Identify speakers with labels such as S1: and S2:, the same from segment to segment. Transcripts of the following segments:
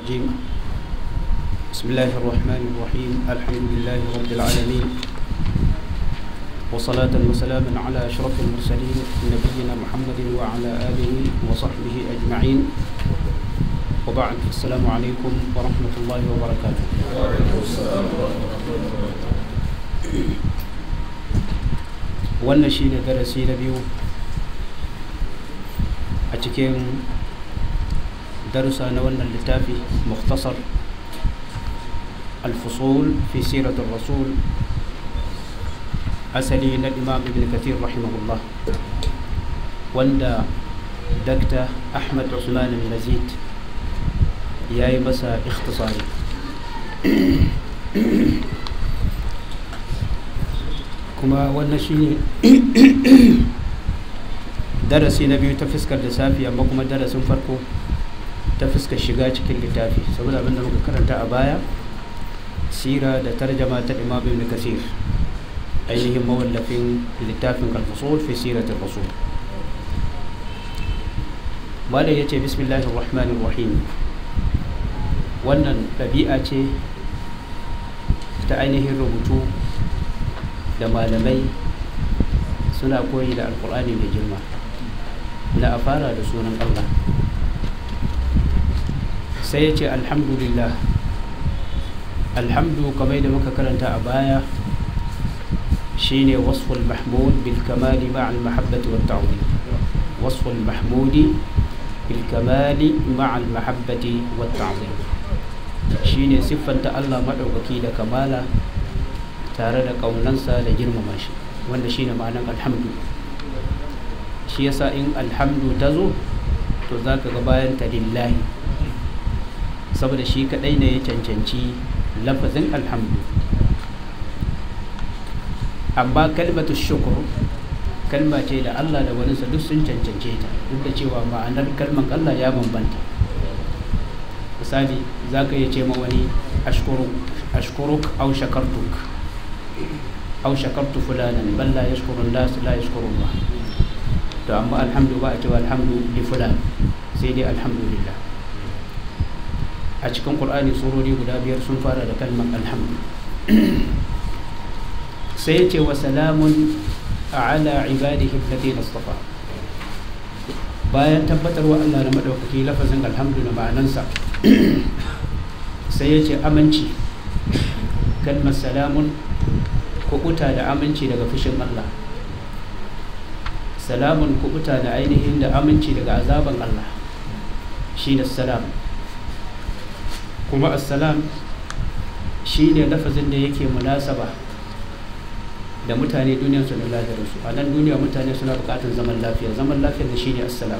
S1: الرجيم بسم الله الرحمن الرحيم الحمد لله رب العالمين وصلاة وسلاما على أشرف المرسلين نبينا محمد وعلى آله وصحبه أجمعين وبعد السلام عليكم ورحمة الله وبركاته wannan shi ne darasi na biyu a cikin darussa na wannan littafi muktasar الفصول في سيرة الرسول أسلي الإمام ابن كثير رحمه الله وندا دكتة أحمد عثمان المزيد ياي مسا اختصاري كما wannan shine darasi na biyu ta fuskar lissafi amma kuma darasin farko ta fuskar shiga cikin littafi saboda abinda muka karanta a baya sira da tarjama ta imam ibn kasir ainihin mawallafin littafin al-fusul fi siratul rasul malai yace bismillahir rahmanir rahim wannan ɗabi'a ce ta ainihin rubutu da malamai suna koyi da alkur'ani mai girma na a fara da sunan allah sai ya ce alhamdulillah alhamdu kamar da muka karanta a baya shine wasful mahmud bil kamali ma al mahabbati wat ta'zim wasful mahmudi bil kamali ma al mahabbati wat ta'zim shine siffanta Allah madaukaki da kamala tare da kaunansa da girmama shi wanda shine ma'anar alhamdu shi yasa in alhamdu ta zo to zaka ga bayan ta lillahi saboda shi kadai ne ya cancanci lafazin alhamdu amma kalmatu shukur kalma ce da Allah da waninsa duk sun cancance ta duk da cewa ma'anar kalman Allah ya bambanta misali za ka iya ce ma wani ashkuruk au shakartuk au shakartu fulanan bal la yashkurun nas la yashkurun ba to amma alhamdu ba a cewa alhamdu li fulan sai dai alhamdulillah a cikin ƙur'ani surori guda biyar sun fara da kalmar alhamdu sai ce wa salamun ala ibadihi alladhina istafa bayan tabbatar wa Allah da madaukaki lafazin alhamdu da ma'anansa sai ya ce aminci kalmar salamun kubuta da aminci daga fushin Allah salamun kubuta da ainihin da aminci daga azaban Allah shi ne salam kuma assalam shi ne lafazin da yake munasaba da mutane duniyarsu da lafiyarsu a nan duniya mutane suna bukatar zaman lafiya zaman lafiya da shi ne assalam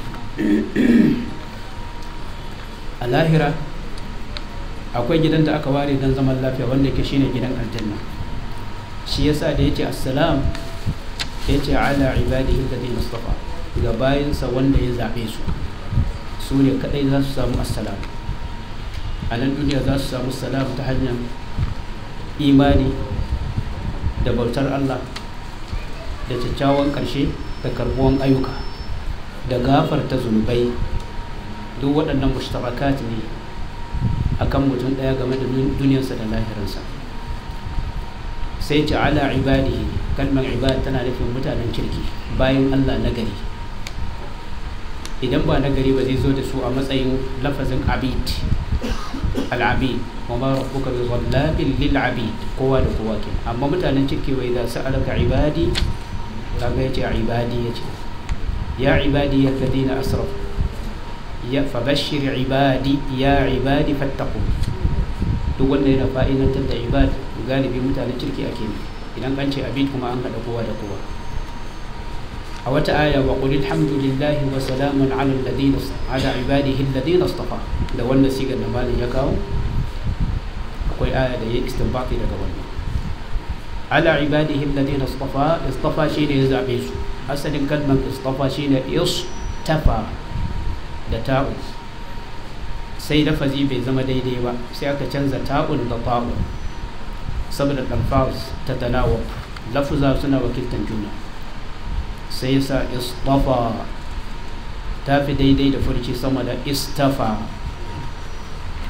S1: a lahira akwai gidan da aka ware don zaman lafiya wanda ke shine gidan aljanna shi yasa da yace assalam yace ala ibadihi alladhina istafa ga bayinsa wanda ya zabe su su ne kadai za su samu assalam a nan duniya za su samu salam ta hanyar imani da bautar Allah da kyakkyawan ƙarshe da karbuwan ayyuka da gafarta zunubai duk waɗannan mushtarakat ne a kan mutum ɗaya game da duniyarsa da lahirinsa sai ce ala ibadihi kalmar ibad tana nufin mutanen kirki bayan Allah nagari idan ba nagari ba zai zo da su a matsayin lafazin abid al'abid wa ma rabbuka bi dhallabil lil abid kowa da kowa ke amma mutanen ciki wai za su alaka ibadi kaga yace ibadi yace ya ibadi alladhina asrafu ya fabashshir ibadi ya ibadi fattaqu duk wanda yana fa'idantar da ibad galibi mutanen kirki ake ne idan an ce abid kuma an hada kowa da kowa a wata aya wa qul alhamdulillahi wa salamun ala alladhina ala ibadihi alladhina istafa da wannan sigar da malin ya kawo akwai aya da ya istinbati daga wannan ala ibadihi alladhina istafa istafa shine ya zabe su asalin kalmar istafa shine istafa da ta'u sai lafazi bai zama daidai ba sai aka canza ta'un da ta'un saboda alfaz ta tanawa lafuza suna wakiltan juna sai yasa istafa ta fi daidai da furci sama da istafa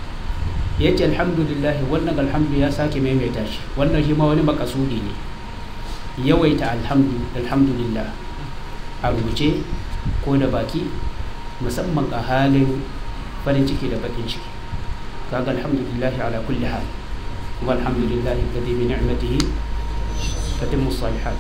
S1: ya ce alhamdulillah wannan alhamdu ya sake maimaita shi wannan shi ma wani makasudi ne yawaita alhamdulillah a rubuce ko da baki musamman a halin farin ciki da bakin ciki kaga alhamdulillah ala kulli hal kuma alhamdulillah alladhi bi ni'matihi tatimmu salihat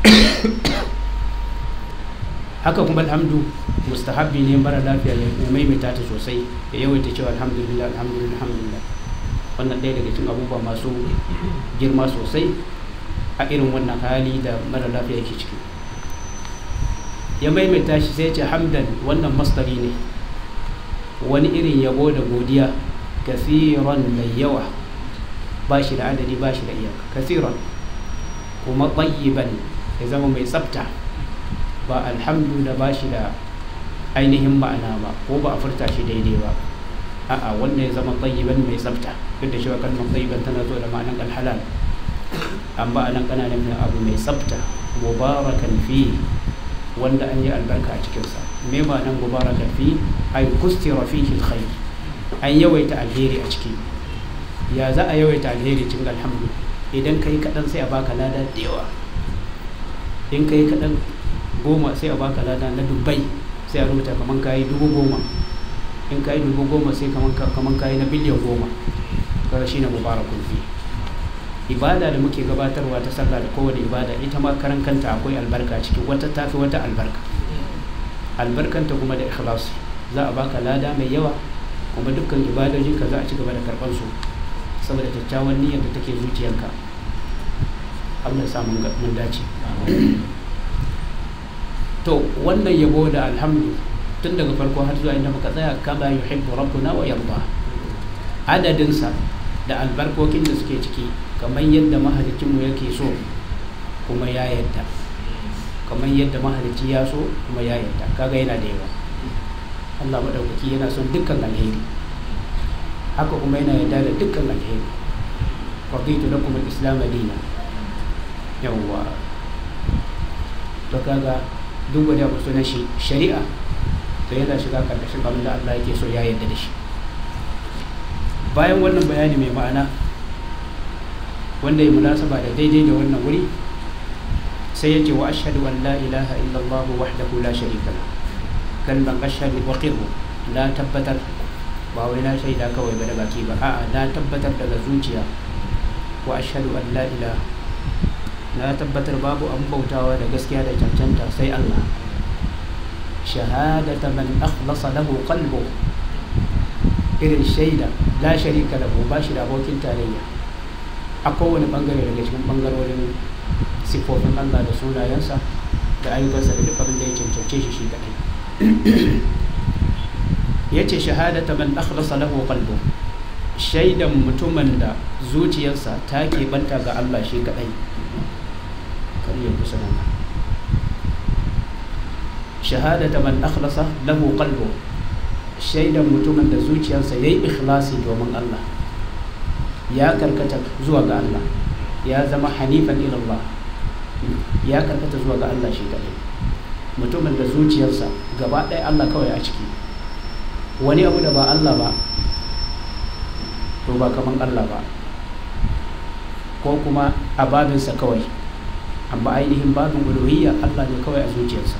S1: haka kuma alhamdu mustahabbi ne mara lafiya ya maimaita ta sosai ya yawaita cewa alhamdulillah alhamdulillah alhamdulillah wannan ɗaya daga cikin abubuwa masu girma sosai a irin wannan hali da mara lafiya yake ciki ya maimaita shi sai ce hamdan wannan mastari ne wani irin yabo da godiya kasiran mai yawa ba shi da adadi ba shi da iyaka kasiran kuma tsayiban ya zama mai tsafta ba alhamdu da ba shi da ainihin ma'ana ba ko ba a furta shi daidai ba a'a wanda ya zama tsayiban mai tsafta duk da cewa kalmar tsayiban tana zo da ma'anan alhalal amma a nan kana nufin abu mai tsafta mubarakan fi wanda an yi albarka a cikinsa me ba nan mubarakan fi ay kustira fihi alkhair an yawaita alheri a ciki ya za a yawaita alheri cikin alhamdu idan kai kaɗan sai a baka lada da yawa in kai kaɗan goma sai a baka lada na dubbai sai a rubuta kaman kayi dubu goma in kayi dubu goma sai kaman kayi na biliyan goma kaga shine mubarakun fi ibada da muke gabatarwa ta sallah da kowane ibada ita ma karan kanta akwai albarka ciki wata tafi wata albarka albarkanta kuma da ikhlas za a baka lada mai yawa kuma dukkan ibadojinka za a ci gaba da karɓar su saboda kyakkyawan niyyar da take zuciyarka Allah ya sa mun dace to wannan yabo da alhamdu tun daga farko har zuwa inda muka tsaya kama yuhibbu rabbuna wa yarda adadinsa da albarkokin da suke ciki kamar yadda mahalicinmu yake so kuma ya yadda kamar yadda mahalicci ya so kuma ya yadda kaga yana da yawa Allah maɗaukaki yana son dukkan alheri haka kuma yana yarda da dukkan alheri raditu lakum al-islam dina yawwa to kaga duk wani abu sunan shi shari'a to yana shiga karkashin abin da Allah yake so ya yarda da shi bayan wannan bayani mai ma'ana wanda ya munasaba da daidai da wannan wuri sai ya ce wa ashhadu an la ilaha illallah wahdahu la sharika la kalman ashhadu wa qirru la tabbatar ba wai na shaida kawai ba da baki ba a'a na tabbatar daga zuciya wa ashhadu an la ilaha na tabbatar babu an bautawa da gaskiya da cancanta sai Allah shahadata man akhlasa lahu qalbu irin shaida la sharika lahu ba shi da abokin tarayya a kowane bangare daga cikin bangarorin sifofin Allah da sunayensa da ayyukansa da duk abin da ya cancance shi shi kadai yace shahadata man akhlasa lahu qalbu shaidan mutumin da zuciyarsa ta banta ga Allah shi kadai kar ya kusa nan shahadata man akhlasa lahu qalbu shaidan mutumin da zuciyarsa yayi ikhlasi domin Allah ya karkata zuwa ga Allah ya zama hanifan ila Allah ya karkata zuwa ga Allah shi kadai mutumin da zuciyarsa gaba ɗaya Allah kawai a ciki wani abu da ba Allah ba to ba kaman Allah ba ko kuma a babinsa kawai amma ainihin babin uluhiyya Allah ne kawai a zuciyarsa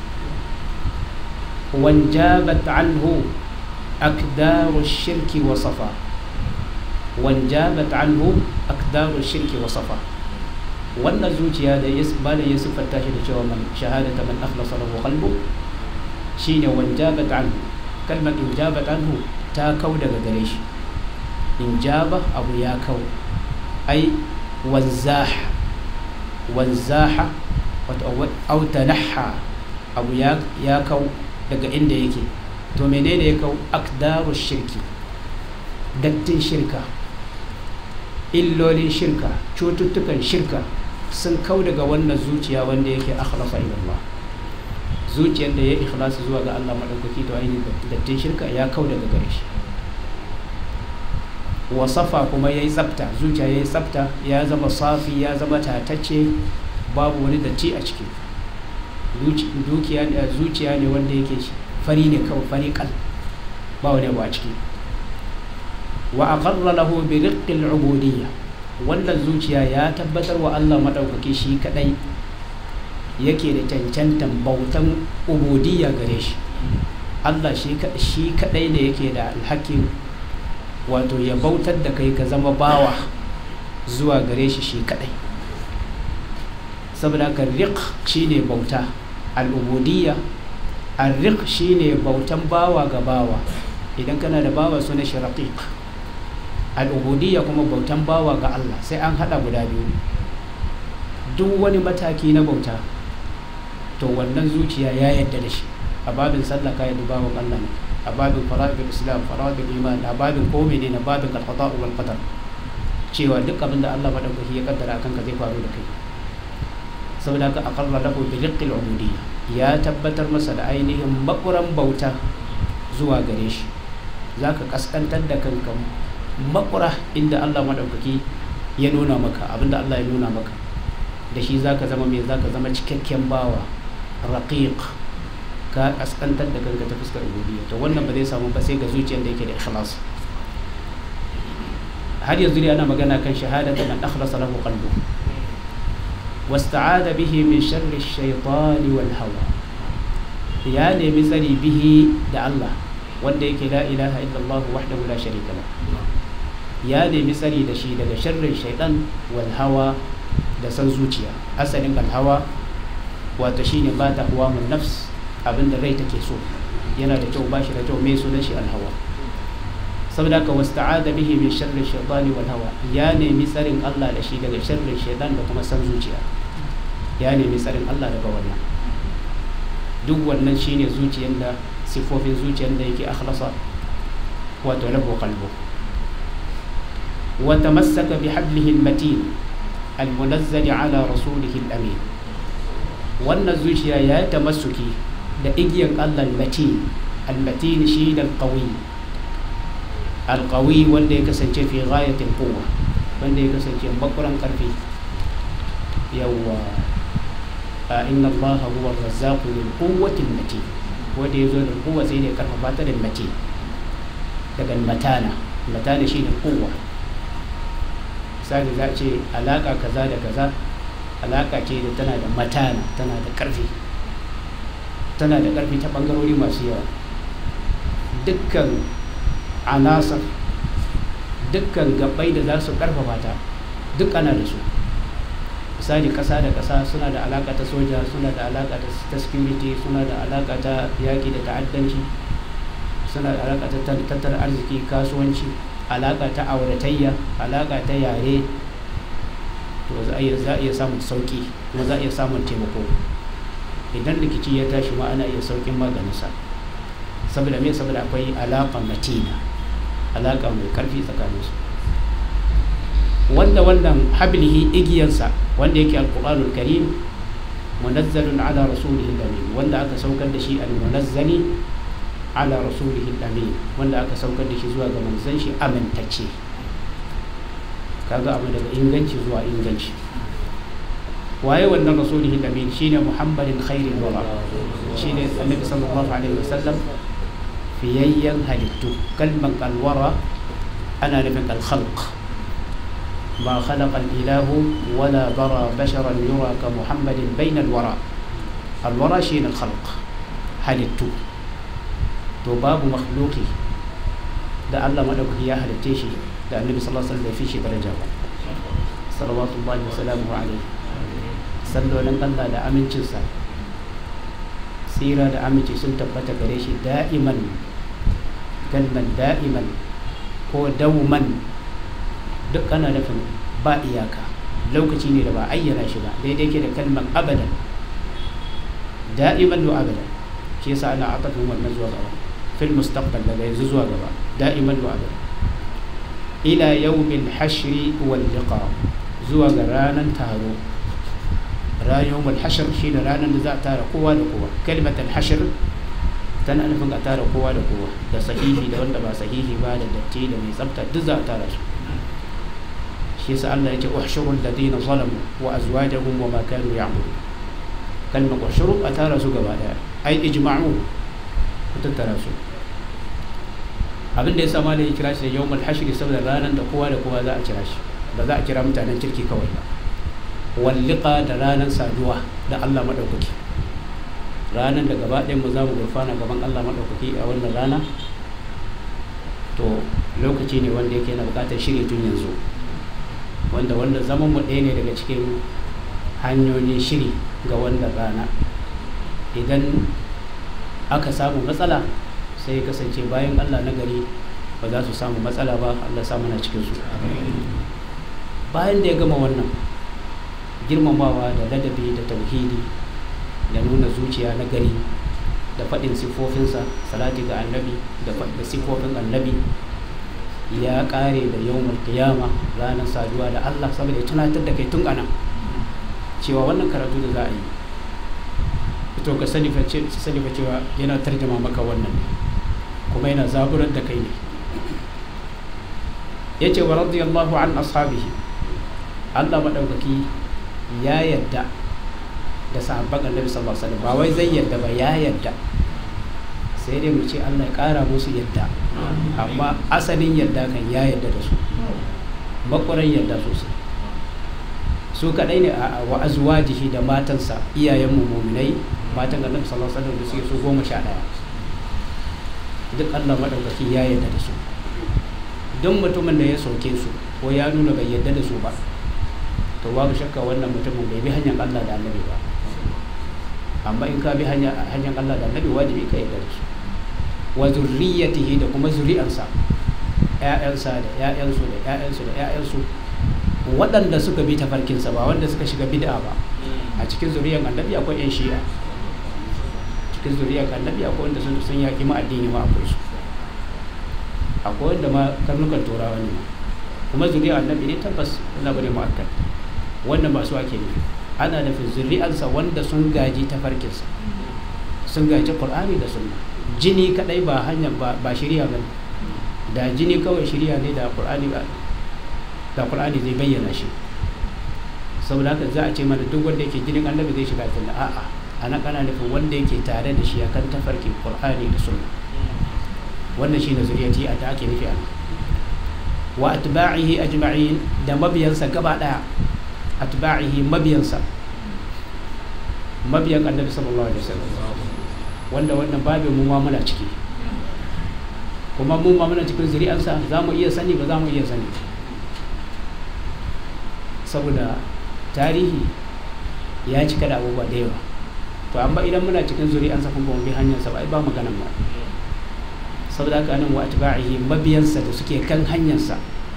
S1: wanjabat anhu akdaru shirki wa safa wanjabat anhu akdaru shirki wa safa wannan zuciya da ya bada ya siffanta shi da cewa man shahadata man akhlasa lahu qalbu shine wanjabat anhu kalmar injabat anhu ta kau daga gare shi injaba abu ya kau ai wanzaha wanzaha au tanaha abu ya kau daga inda yake to menene ya kau akdaru shirki dattin shirka illolin shirka cututtukan shirka sun kau daga wannan zuciya wanda yake akhlasa ila Allah zuciyar da ya ikhlasa zuwa ga Allah madaukaki to ainihin dattin shirka ya kau daga gare shi wasafa kuma ya yi tsafta zuciya ya yi tsafta ya zama safi ya zama tatacce babu wani datti a ciki zuciya ne wanda yake fari ne kawai fari kal ba wani abu a ciki wa aqarra lahu bi riqqil ubudiyya wannan zuciya ya tabbatar wa Allah madaukaki shi kadai yake da cancantan bautan ubudiyya gare shi Allah shi kadai ne yake da alhakin wato ya bautar da kai ka zama bawa zuwa gare shi shi kadai saboda ka riq shine bauta al'ubudiyya arriq shine bautan bawa ga bawa idan kana da bawa suna shi raqiq al'ubudiyya kuma bautan bawa ga Allah sai an hada guda biyu duk wani mataki na bauta to wannan zuciya ya yadda da shi a babin sallah ka yadda bawan Allah ne a babin fara'idul islam fara'idul iman a babin komai ne na babin al-qada'u wal qadar cewa duk abin da Allah madaukaki ya kaddara akan ka zai faru da kai saboda haka aqarra lahu bi riqqil ubudiyya ya tabbatar masa da ainihin makuran bauta zuwa gare shi zaka kaskantar da kanka makura inda Allah madaukaki ya nuna maka abinda Allah ya nuna maka da shi zaka zama mai zaka zama cikakken bawa raqiq ka kaskantar da kanka ta fuskar ubudiyya to wannan ba zai samu ba sai ga zuciyar da yake da ikhlas har yanzu dai ana magana kan shahadatu man akhlasa lahu qalbuhu واستعاذ به من شر الشيطان والهوى يا نمي tsari bihi da Allah wanda yake la ilaha illallah wahdahu la sharika la ya nemi tsari da shi daga sharrin shaitan wal hawa da san zuciya asalin al hawa wato shine ba ta huwa mun nafs abinda rai take so yana da kyau bashi da kyau mai sunan shi al hawa saboda ka wasta'ada bihi min sharri shaitani wal hawa ya nemi tsarin Allah da shi daga sharrin shaitan da kuma san zuciya ya nemi tsarin Allah daga wannan duk wannan shine zuciyar da sifofin zuciyar da yake akhlasa wato lahu qalbu wa tamassaka bi hablihi al-matin al-munazzal ala rasulihi al-amin wannan zuciya ya tamassuki da igiyar Allah al-matin al-matin shi da al-qawi al-qawi wanda ya kasance fi ghayatil quwwa wanda ya kasance bakuran karfi yawwa inna allaha huwa ar-razzaqu lil quwwati matin wanda yazo da quwwa sai ne karfafa ta da matin daga matana matana shine quwwa sai za ce alaka kaza da kaza alaka ce da tana da matana tana da karfi tana da karfi ta bangarori masu yawa dukkan anasar dukkan gabbai da za su karfafa ta duk ana da su misali kasa da kasa suna da alaka ta soja suna da alaka ta security suna da alaka ta yaƙi da ta'addanci suna da alaka ta tattalin arziki kasuwanci alaka ta auratayya alaka ta yare to za a iya samun sauki kuma za a iya samun taimako idan rikici ya tashi ma ana iya saukin maganinsa saboda me saboda akwai alaka matina alaka mai karfi tsakaninsu wanda wannan hablihi igiyarsa wanda yake alquranul karim munazzalun ala rasulihi amin wanda aka saukar da shi almunazzali ala rasulihi amin wanda aka saukar da shi zuwa ga manzon shi amintacce kaga abu daga inganci zuwa inganci waye wannan rasulihi amin shine muhammadin khairul wara shine annabi sallallahu alaihi wasallam fiyayyan halittu kalman alwara ana nufin alkhalq ما خلق الإله ولا برى بشرا يرى كمحمد بين الورى الورى شين الخلق halittu to babu makhluki da Allah madaukaki ya halitte shi da annabi sallallahu alaihi wasallam fi shi daraja ba sallallahu wa sallamu alaihi sallolin Allah da amincinsa tsira da aminci sun tabbata gare shi da'iman kalman da'iman ko dauman duk ana nufin ba iyaka lokaci ne da ba ayyana shi ba daidai ke da kalmar abadan da'iman wa abadan shi yasa ana atafin wannan zuwa gaba fil mustaqbal daga yanzu zuwa gaba da'iman wa abadan ila yawmin hashri wal liqa zuwa ga ranar taro ranar hashr shi da ranar da za a tara kowa da kowa kalmatul hashr tana nufin a tara kowa da kowa da sahihi da wanda ba sahihi ba da datti da mai tsafta duk za a tara su shi yasa Allah ya ce uhshurul ladina zalamu wa azwajuhum wa ma kanu ya'budun kalmar uhshuru a tara su gaba daya ai ijma'u ku tattara su abin da ya sama da ya kira shi da yawmul hashri saboda ranar da kowa da kowa za a kira shi ba za a kira mutanen kirki kawai ba walliqa da ranar saduwa da Allah madaukaki ranar da gaba ɗayan mu za mu gurfana gaban Allah madaukaki a wannan rana to lokaci ne wanda yake na bukatar shiri tun yanzu wanda wanda zaman mu ɗaya ne daga cikin hanyoyin shiri ga wannan rana idan aka samu matsala sai ya kasance bayan allah na gari ba za su samu matsala ba allah samu na cikinsu bayan da ya gama wannan girmamawa da ladabi da tauhidi da nuna zuciya na gari da faɗin siffofinsa salati ga annabi da siffofin annabi ya ƙare da yawon kiyama ranar saduwa da allah saboda ya tunatar da kai tun ana cewa wannan karatu da za a yi to ka sani fa cewa yana tarjama maka wannan kuma yana zaburar da kai ne ya ce wa radiyallahu an ashabihi Allah maɗaukaki ya yadda da sahabban annabi sallallahu alaihi wasallam ba wai zai yadda ba ya yadda sai dai mu ce Allah ya ƙara musu yadda amma asalin yadda kan ya yadda da su makwaran yadda sosai su kadai ne a wa azwajihi da matansa iyayen mu mu'minai matan annabi sallallahu alaihi wasallam da suke su goma sha ɗaya duk Allah madaukaki ya yarda da su don mutumin da ya sauke su ko ya nuna bai yarda da su ba to babu shakka wannan mutumin bai bi hanyar Allah da annabi ba amma in ka bi hanyar Allah da annabi wajibi ka yarda da su wa zurriyatihi da kuma zuri'ansa ƴaƴansa da ƴaƴansu da ƴaƴansu da ƴaƴansu waɗanda suka bi tafarkinsa ba wanda suka shiga bid'a ba a cikin zuriyar annabi akwai 'yan shi'a cikin zuriyar annabi akwai wanda sun sun yaƙi ma addini ma akwai su akwai wanda ma karnukan turawa ne kuma zuriyar annabi ne tabbas wanda bane mu'akkad wannan ba su ake nufi ana nufin zuriyarsa wanda sun gaji tafarkinsa sun gaji qur'ani da sunna jini kadai ba hanya ba ba shari'a bane da jini kawai shari'a ne da qur'ani ba da qur'ani zai bayyana shi saboda haka za a ce mana duk wanda yake jinin annabi zai shiga aljanna a'a ana kana nufin wanda yake tare da shi akan tafarkin qur'ani da sunna wannan shine zuriyati a ta ake nufi a wa atba'ihi ajma'in da mabiyansa gaba daya atba'ihi mabiyansa mabiyan annabi sallallahu alaihi wasallam wanda wannan babin mu ma muna ciki kuma mu ma muna cikin zuri'ansa za mu iya sani ba za mu iya sani saboda tarihi ya cika da abubuwa da yawa to amma idan muna cikin zuri'ansa kuma ba mu bi hanyarsa ba ai ba maganan mu saboda haka nan wa atba'ihi mabiyansa da suke kan hanyarsa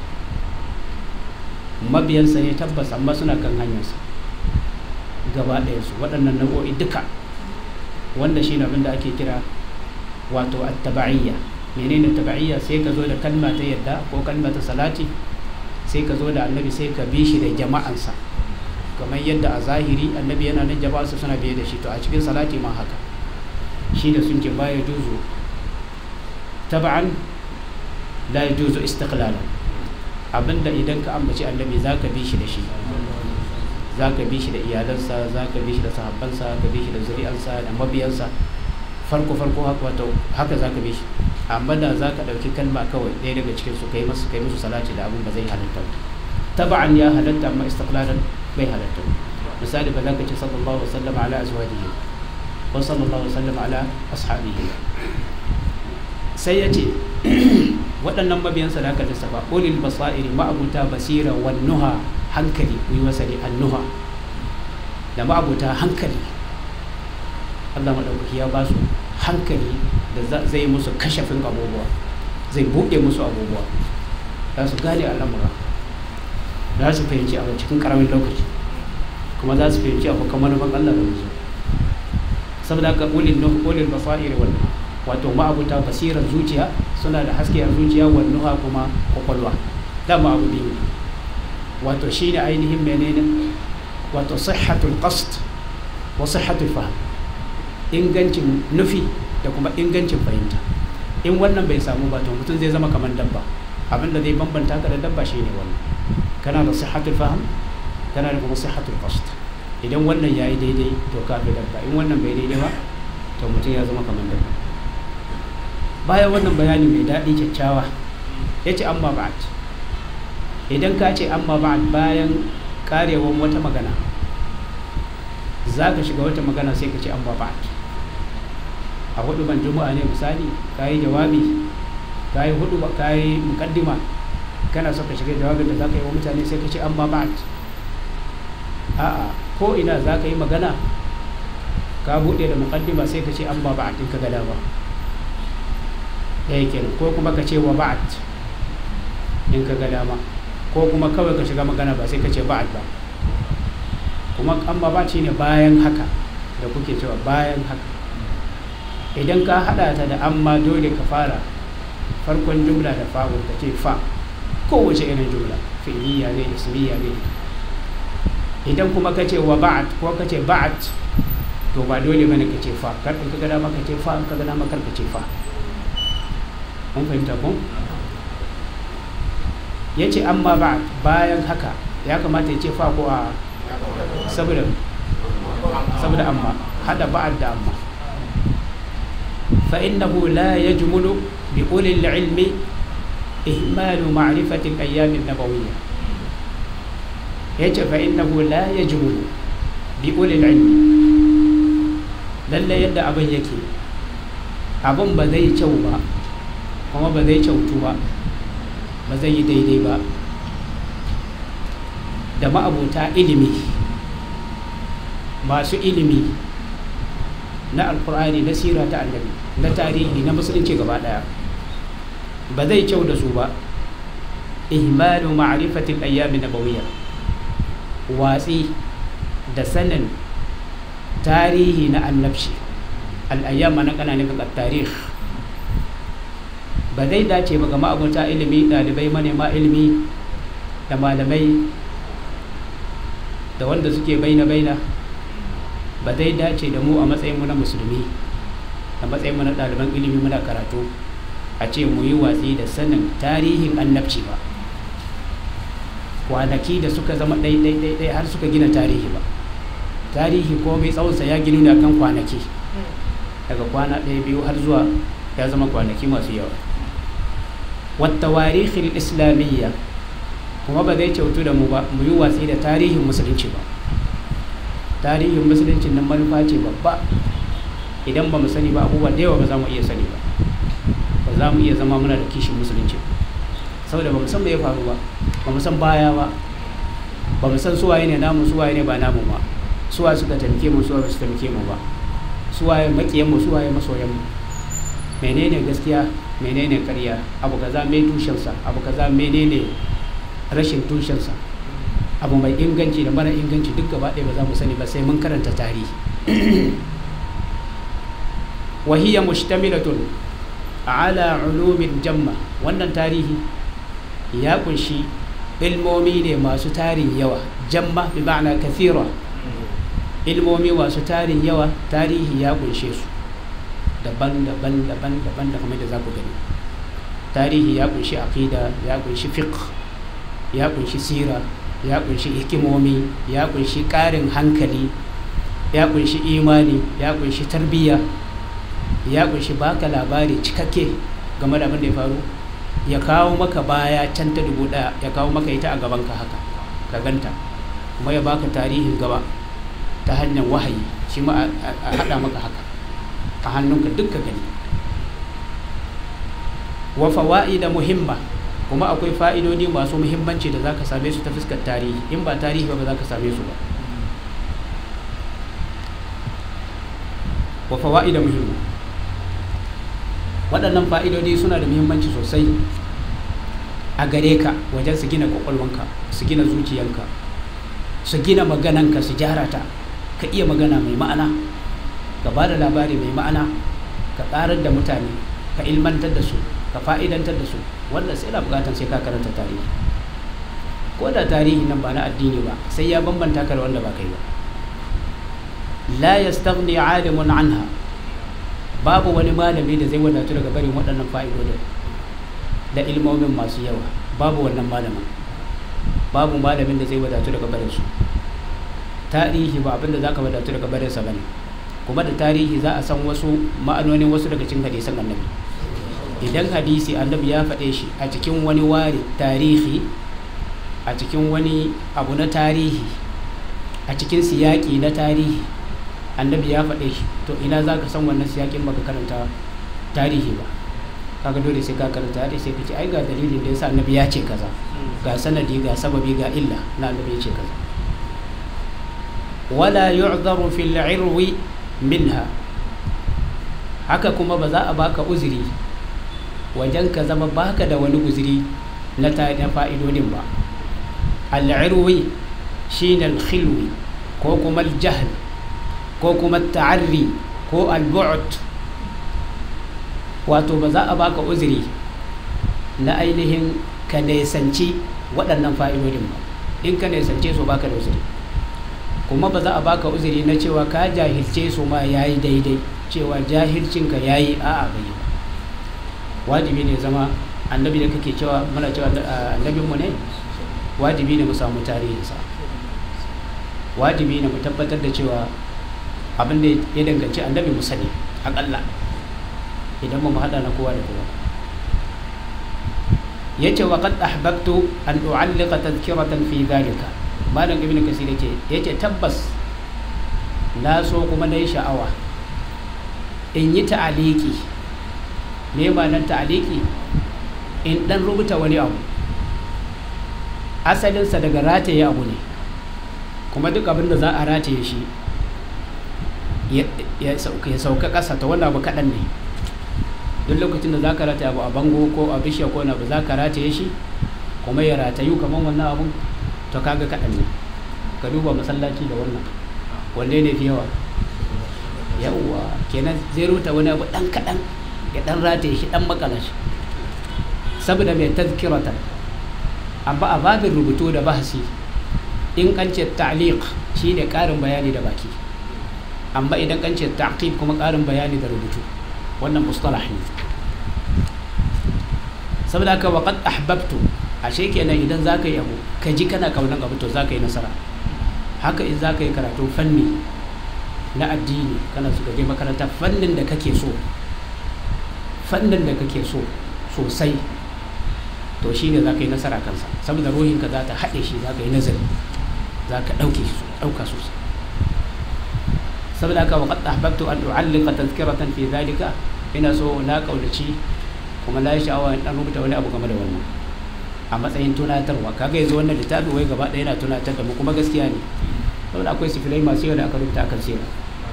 S1: mabiyansa ne tabbas amma suna kan hanyarsa gaba ɗaya su waɗannan nau'o'i duka wanda shi abin da ake kira wato attaba'iyya menene taba'iyya sai ka zo da kalma ta yadda ko kalma ta salati sai ka zo da annabi sai ka bi shi da jama'ansa kamar yadda a zahiri annabi yana nan jama'arsa suna biye da shi to a cikin salati ma haka shi da sun ce baya juzu taba'an la yajuzu istiqlalan abinda idan ka ambaci annabi zaka bi shi da shi zaka bi shi da iyalansa zaka bi shi da sahabbansa ka bi shi da zuri'ansa da mabiyansa farko farko haka wato haka zaka bi shi amma da zaka dauki kalma kawai ɗaya daga cikin su kai musu kai musu salati da abin ba zai halatta taba'an ya halatta amma istiqlalan bai halatta misali ba za ka ce sallallahu alaihi wasallam ala azwajihi ko sallallahu alaihi wasallam ala ashabihi sai ya ce waɗannan mabiyansa da aka lissafa ulil basairi ma'abuta basira wan nuha hankali ku yi wasali annuha da ma'abuta hankali Allah maɗaukaki ya ba su hankali da zai musu kashafin abubuwa zai buɗe musu abubuwa za su gane al'amura za su fahimci abu cikin ƙaramin lokaci kuma za su fahimci abu kamar ban Allah da musu saboda haka ulil ulil basairi wannan wato ma'abuta basirar zuciya suna da haske a zuciya wannuha kuma kwakwalwa dama abu biyu wato shi ne ainihin menene wato sihhatul qasd wa sihhatul fahm ingancin nufi da kuma ingancin fahimta in wannan bai samu ba to mutum zai zama kamar dabba abin da zai bambanta ka da dabba shine wannan kana da sihhatul fahm kana da kuma sihhatul qasd idan wannan yayi daidai to ka fi dabba in wannan bai daidai ba to mutum ya zama kamar dabba bayan wannan bayani mai daɗi kyakkyawa ya ce amma ba'ad idan ka ce amma ba'ad bayan karewan wata magana za ka shiga wata magana sai ka ce amma ba'ad a hudu ban juma'a ne misali ka yi jawabi ka yi hudu ka yi mukaddima kana so ka shiga jawabin da za ka yi wa mutane sai ka ce amma ba'ad a'a ko ina za ka yi magana ka buɗe da mukaddima sai ka ce amma ba'ad in ka ga dama ɗaya kenan ko kuma ka ce wa ba'ad in ka ga dama ko kuma kawai ka shiga magana ba sai ka ce ba'ad ba kuma amma ba ne bayan haka da kuke cewa bayan haka idan ka hada ta da amma dole ka fara farkon jumla da fa'ul ka ce fa kowace irin jumla fi'liya ne ismiya ne idan kuma ka ce wa ba'ad ko ka ce ba'ad to ba dole bane ka ce fa kar in ka ga dama ka ce fa in ka ga dama kar ka ce fa mun fahimta ko ya ce amma ba bayan haka ya kamata ya ce fa ko a saboda saboda amma hada ba'ad da amma fa innahu la yajmulu bi ulil ilmi ihmalu ma'rifati al-ayyam an-nabawiyya yace fa innahu la yajmulu bi ulil ilmi lalle yadda abin yake abin ba zai kyau ba kuma ba zai kyautu ba ba zai yi daidai ba da ma'abuta ilimi masu ilimi na alkur'ani na sira ta annabi na tarihi na musulunci gaba daya ba zai kyau da su ba ihmalu ma'rifatil ayyami nabawiyya watsi da sanin tarihi na annabci al'ayyama na ƙananan tarihi ba zai dace ba ga ma'abuta ilimi ɗalibai manema ilimi da malamai da wanda suke baina-baina ba zai dace da mu a matsayinmu na musulmi a matsayinmu na ɗaliban ilimi muna karatu a ce mu yi watsi da sanin tarihin annabci ba kwanaki da suka zama ɗai-ɗai har suka gina tarihi ba tarihi ko mai tsawonsa ya ginu ne kan kwanaki daga kwana ɗaya biyu har zuwa ya zama kwanaki masu yawa والتواريخ الإسلامية kuma ba zai kyautu da mu ba mu yi watsi da tarihin musulunci ba tarihin musulunci nan manufa ce babba idan ba mu sani ba abubuwa da yawa ba za mu iya sani ba ba za mu iya zama muna da kishin musulunci saboda ba mu san me ya faru ba ba mu san baya ba ba mu san suwaye ne namu suwaye ne ba namu ba suwa suka taimake mu suwa ba su taimake mu ba suwaye makiyan mu suwaye masoyan mu menene gaskiya menene karya abu kaza mai tushensa abu kaza menene rashin tushensa abu mai inganci da mara inganci duk gaba ɗaya ba za mu sani ba sai mun karanta tarihi wahiyya mushtamilatun ala ulumin jamma wannan tarihi ya kunshi ilmomi ne masu tarin yawa jamma bi ma'ana kathira ilmomi masu tarin yawa tarihi ya kunshe su daban-daban daban-daban da kamar da za ku gani tarihi ya kunshi aqida ya kunshi fiqh ya kunshi sira ya kunshi hikimomi ya kunshi ƙarin hankali ya kunshi imani ya kunshi tarbiyya ya kunshi baka labari cikakke game da abin da ya faru ya kawo maka baya can ta dubu ɗaya ya kawo maka ita a gabanka haka ka ganta kuma ya baka tarihin gaba ta hanyar wahayi shi ma a haɗa maka haka a hannunka dukka gani wa fawa'ida muhimma kuma akwai fa'idodi masu muhimmanci da zaka same su ta fuskar tarihi in ba tarihi ba ba za ka same su ba wa fawa'ida muhimma waɗannan fa'idodi suna da muhimmanci sosai a gare ka wajen su gina kwakwalwanka su gina zuciyanka su gina magananka su gyara ta ka iya magana mai ma'ana ka ba da labari mai ma'ana ka ƙarar da mutane ka ilmantar da su ka fa'idantar da su wannan sai na bukatar sai ka karanta tarihi ko da tarihi nan ba na addini ba sai ya bambanta ka da wanda ba kai ba la yastaghni alimun anha babu wani malami da zai wadatu daga barin waɗannan fa'idodin da ilmomin masu yawa babu wannan malamin babu malamin da zai wadatu daga barin su tarihi ba abinda zaka wadatu daga barin sa bane kuma da tarihi za a san wasu ma'anonin wasu daga cikin hadisan annabi idan hadisi annabi ya faɗe shi a cikin wani wari tarihi a cikin wani abu na tarihi a cikin siyaki na tarihi annabi ya faɗe shi to ina za ka san wannan siyakin baka karanta tarihi ba kaga dole sai ka karanta hadisi sai ka ce ai ga dalilin da yasa annabi ya ce kaza ga sanadi ga sababi ga illa na annabi ya ce kaza wala yu'dharu fil 'irwi minha haka kuma ba za a baka uzuri wajen ka zama baka da wani uzuri na ta na fa'idodin ba al-'irwi shine al-khilwi ko kuma al-jahl ko kuma ta'arri ko al-bu'd wato ba za a baka uzuri na ainihin ka nesanci waɗannan fa'idodin ba in ka nesance su baka da uzuri kuma ba za a baka uzuri na cewa ka jahilce su ma yayi daidai cewa jahilcinka yayi a'a bai ba wajibi ne zama annabi da kake cewa muna cewa annabinmu ne wajibi ne mu samu tarihinsa wajibi ne mu tabbatar da cewa abin da ya danganci annabi mu sani akalla idan mu haɗa na kowa da kowa ya ce wa qad ahbabtu an u'alliqa tadhkiratan fi dhalika malam ibnu kasir yace yace tabbas na so kuma na yi sha'awa in yi ta'aliki me ba nan ta'aliki in dan rubuta wani abu asalinsa daga rataye abu ne kuma duk abin da za a rataye shi ya sauka ƙasa ta wannan abu kaɗan ne duk lokacin da za ka rataye abu a bango ko a bishiya ko abu za ka rataye shi kuma ya ratayu kamar wannan abun to kaga kaɗan ne ka duba masallaci da wannan wanne ne fi yawa yawwa kenan zai rubuta wani abu ɗan kaɗan ya ɗan rataye shi ɗan makala shi saboda mai tazkirata amma a babin rubutu da bahasi in an ce ta'liq shine ƙarin bayani da baki amma idan an ce ta'qib kuma ƙarin bayani da rubutu wannan mustalah ne saboda haka wa qad ahbabtu ashe kenan idan zaka yi abu ka ji kana kaunan abu to zaka yi nasara haka in zaka yi karatu fanni na addini kana so ka je makaranta fannin da kake so fannin da kake so sosai to shine zaka yi nasara kansa saboda ruhinka za ta haɗe shi zaka yi nazari za ka ɗauke shi ɗauka sosai saboda haka wa qad ahbabtu an u'alliqa tazkiratan fi dhalika ina so na kaudaci kuma na sha'awa in dan rubuta wani abu game da wannan a matsayin tunatarwa kaga yanzu wannan littafi wai gaba ɗaya yana tunatar da mu kuma gaskiya ne saboda akwai sifilai masu yawa da aka rubuta akan sira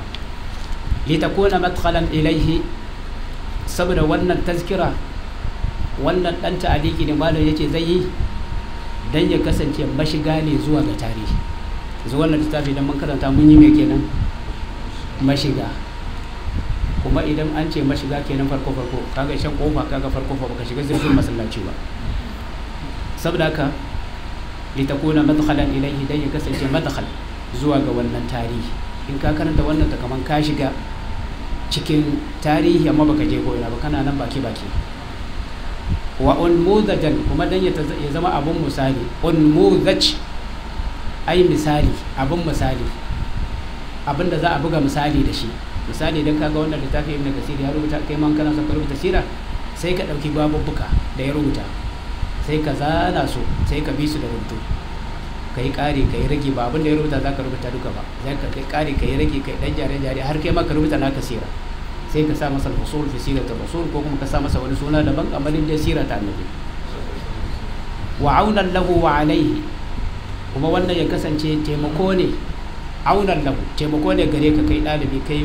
S1: litakuna madkhalan ilaihi saboda wannan tazkira wannan dan ta'aliki ne malam yace zai yi dan ya kasance mashiga ne zuwa ga tarihi zuwa wannan littafi idan mun karanta mun yi me kenan mashiga kuma idan an ce mashiga kenan farko farko kaga shan kofa kaga farko fa baka shiga zurfin masallaci ba saboda haka litakuna madkhalan ilayhi dan ya kasance madkhal zuwa ga wannan tarihi in ka karanta wannan ta kaman ka shiga cikin tarihi amma baka je ko ina ba kana nan baki baki wa unmudajan kuma dan ya zama abun misali unmudaj ai misali abun misali abin da za a buga misali da shi misali idan kaga wannan littafi ibn kasir ya rubuta kai man kana son ka rubuta sira sai ka dauki babubbuka da ya rubuta sai ka zana su sai ka bi su da rubutu kai kare kai rage ba abin da ya rubuta zaka rubuta duka ba sai ka kai kare kai rage kai dan jare jare har kai ma ka rubuta naka sira sai ka sa masa al-fusul fi siratul rasul ko kuma ka sa masa wani suna daban amalin da sira ta annabi wa aunan lahu wa alaihi kuma wannan ya kasance taimako ne aunan lahu taimako ne gare ka kai ɗalibi kai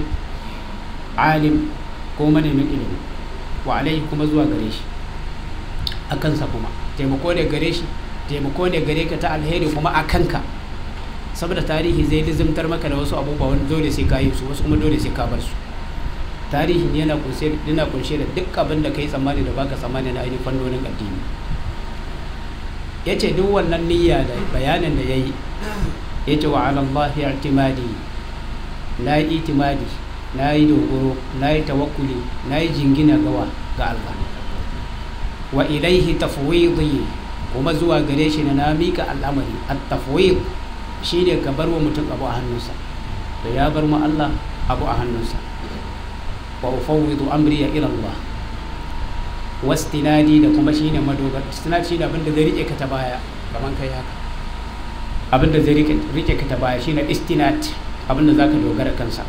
S1: alim ko manemin ilimi wa alaihi kuma zuwa gare shi a kansa kuma taimako ne gare shi taimako ne gare ka ta alheri kuma a kanka saboda tarihi zai lizimtar maka da wasu abubuwa wani dole sai ka yi su wasu kuma dole sai ka bar su tarihin yana kunshe yana kunshe da duk abin da kai tsammani da baka tsammani na ainihin fannonin addini yace duk wannan niyya da bayanin da yayi yace wa ala Allah i'timadi na yi itimadi na yi dogoro na yi tawakkuli na yi jingina gawa ga Allah wa ilaihi tafwidi kuma zuwa gare shi na mika al'amari at-tafwid shine ka bar wa mutum abu a hannunsa da ya bar mu Allah abu a hannunsa wa ufawwidu amri ila Allah wastinadi da kuma shine madogar istinad shine abin da zai rike ka ta baya kaman kai haka abin da zai rike ka ta baya shine istinad abin da zaka dogara kansa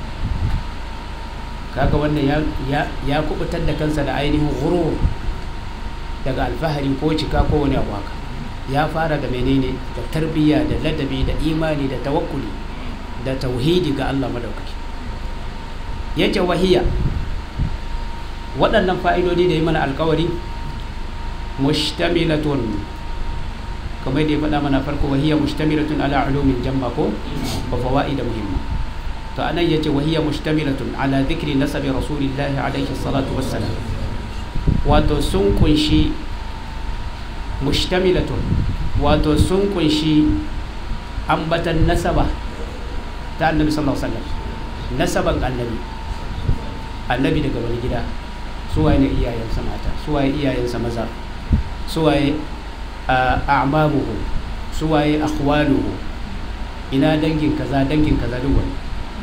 S1: kaga wannan ya ya ya kubutar da kansa da ainihin ghurur daga alfahari ko cika ko wani abu haka ya fara da menene da tarbiyya da ladabi da imani da tawakkuli da tauhidi ga Allah madaukaki yace wahiya waɗannan fa'idodi da yi mana alkawari mushtamilatun kamar da ya faɗa mana farko wahiya mushtamilatun ala ulumin jamma ko wa fawaid muhimma to anan yace wahiya mushtamilatun ala dhikri nasabi rasulillahi alaihi salatu wassalam wato sun kunshi mushtamilatun wato sun kunshi ambatan nasaba ta annabi sallallahu alaihi wasallam nasaban annabi annabi daga wani gida suwaye ne iyayensa mata suwaye iyayensa maza suwaye a'mamuhu suwaye akhwaluhu ina dangin kaza dangin kaza duk wani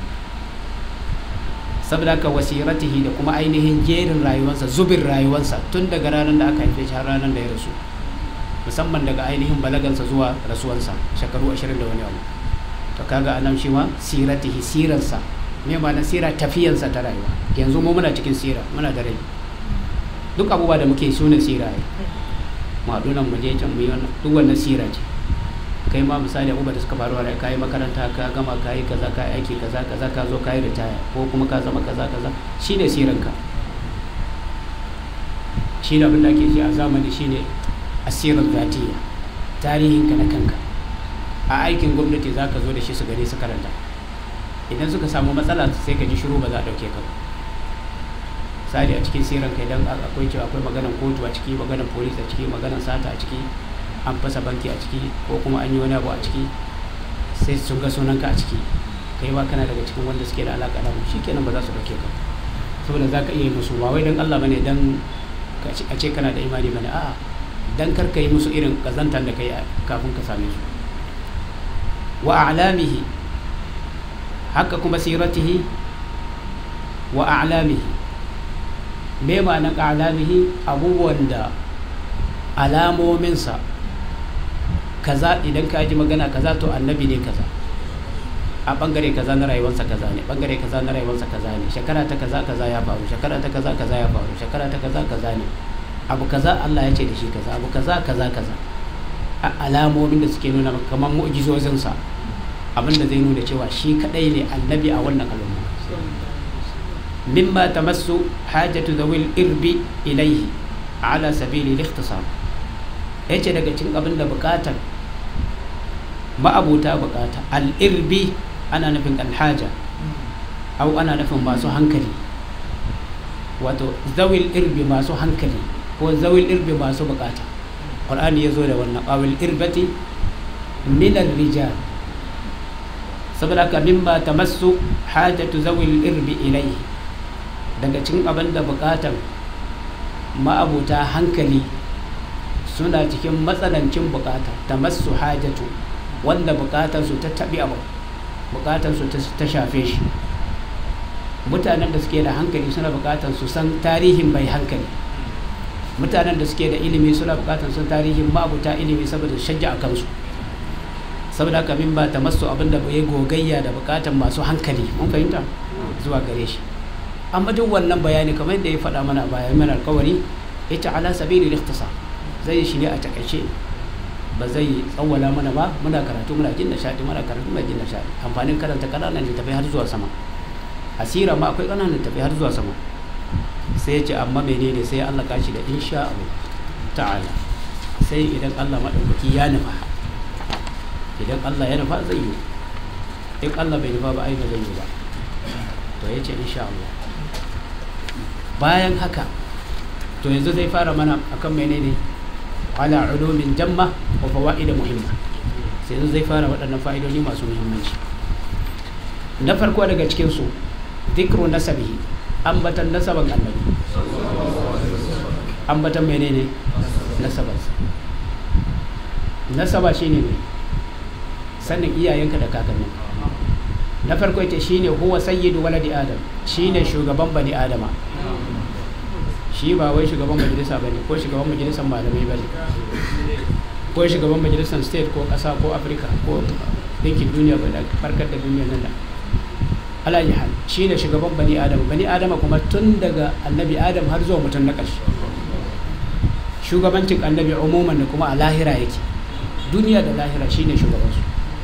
S1: saboda haka wasiratihi da kuma ainihin jerin rayuwarsa zubin rayuwarsa tun daga ranar da aka haife shi har ranar da ya rasu musamman daga ainihin balagansa zuwa rasuwansa shekaru ashirin da wani abu to kaga anan shi ma siratihi siransa me ma na sira tafiyansa ta rayuwa yanzu mu muna cikin sira muna da rai duk abubuwa da muke suna sira ne mu haɗu nan mu je can mu yi wannan duk wannan sira ce kai ma misali abubuwa da suka faru a ka yi makaranta ka gama ka yi kaza ka yi aiki kaza kaza ka zo ka yi ritaya ko kuma ka zama kaza kaza shine siranka shi ne abin da ake shi a zamani shine asirar zatiya tarihinka na kanka a aikin gwamnati za ka zo da shi su gani su karanta idan suka samu matsala sai ka ji shiru ba za a ɗauke ka ba misali a cikin siran kai dan akwai cewa akwai maganan kotu a ciki maganan polis a ciki maganan sata a ciki an fasa banki a ciki ko kuma an yi wani abu a ciki sai sun ga sunanka a ciki kai ba kana daga cikin wanda suke da alaƙa da mu shikenan ba za su ɗauke ka saboda za ka iya yi musu ba wai dan Allah bane dan a ce kana da imani bane a'a dan kar ka yi musu irin kazantar da kai kafin ka same su wa a'lamihi haka kuma siratihi wa a'lamihi me ma'anar a'lamihi abubuwan da alamominsa kaza idan ka ji magana kaza to annabi ne kaza a bangare kaza na rayuwarsa kaza ne bangare kaza na rayuwarsa kaza ne shekara ta kaza kaza ya faru shekara ta kaza kaza ya faru shekara ta kaza kaza ne abu kaza Allah ya ce da shi kaza abu kaza kaza kaza a alamomin da suke nuna kamar mu'jizozinsa abin da zai nuna cewa shi kadai ne annabi a wannan al'umma mimma tamassu hajatu zawil irbi ilaihi ala sabili al-ikhtisar yace daga cikin abin da bukatar ma'abuta bukata al-irbi ana nufin alhaja au ana nufin masu hankali wato zawil irbi masu hankali ko zawil irbi masu bukata qur'ani ya zo da wannan awil irbati min rijal saboda ka mimma tamassu hajatu zawil irbi ilayhi daga cikin abin da bukatan ma'abuta hankali suna cikin matsanancin bukata tamassu hajatu wanda bukatar su ta tabi abu bukatar su ta shafe shi mutanen da suke da hankali suna bukatar su san tarihin mai hankali mutanen da suke da ilimi suna bukatar sun tarihin mabuta ilimi saboda shajja a kansu saboda haka min ba ta masu abin da bai gogayya da bukatar masu hankali mun fahimta zuwa gare shi amma duk wannan bayani kamar yadda ya faɗa mana bayan mana alkawari ita ala sabili ikhtisar zai shi ne a takaice ba zai tsawwala mana ba muna karatu muna jin nishadi muna karatu muna jin nishadi amfanin karanta kananan littafai har zuwa sama asira ma akwai kananan littafai har zuwa sama sai ya ce amma menene sai Allah kashi da insha Allah ta'ala sai idan Allah maɗaukaki ya nufa idan Allah ya nufa zai yi in Allah bai nufa ba ai ba zai yi ba to ya ce insha Allah bayan haka to yanzu zai fara mana akan menene ala ulumin jamma wa fawaid muhimma sai yanzu zai fara waɗannan fa'idodi masu muhimmanci na farko daga cikin su dhikru nasabihi ambatan nasaban annabi ambatan menene nasabansa nasaba shine ne sanin iyayenka da kakanninka na farko ita shine huwa sayyidu waladi adam shine shugaban bani adama shi ba wai shugaban majalisa ba ne ko shugaban majalisar malamai ba ne ko shugaban majalisar state ko ƙasa ko afirka ko ɗinkin duniya ba da farkar da duniya nan da alayi hal shi ne shugaban bani adama bani adama kuma tun daga annabi adam har zuwa mutum na ƙarshe shugabancin annabi umuman da kuma a lahira yake duniya da lahira shi ne shugabansu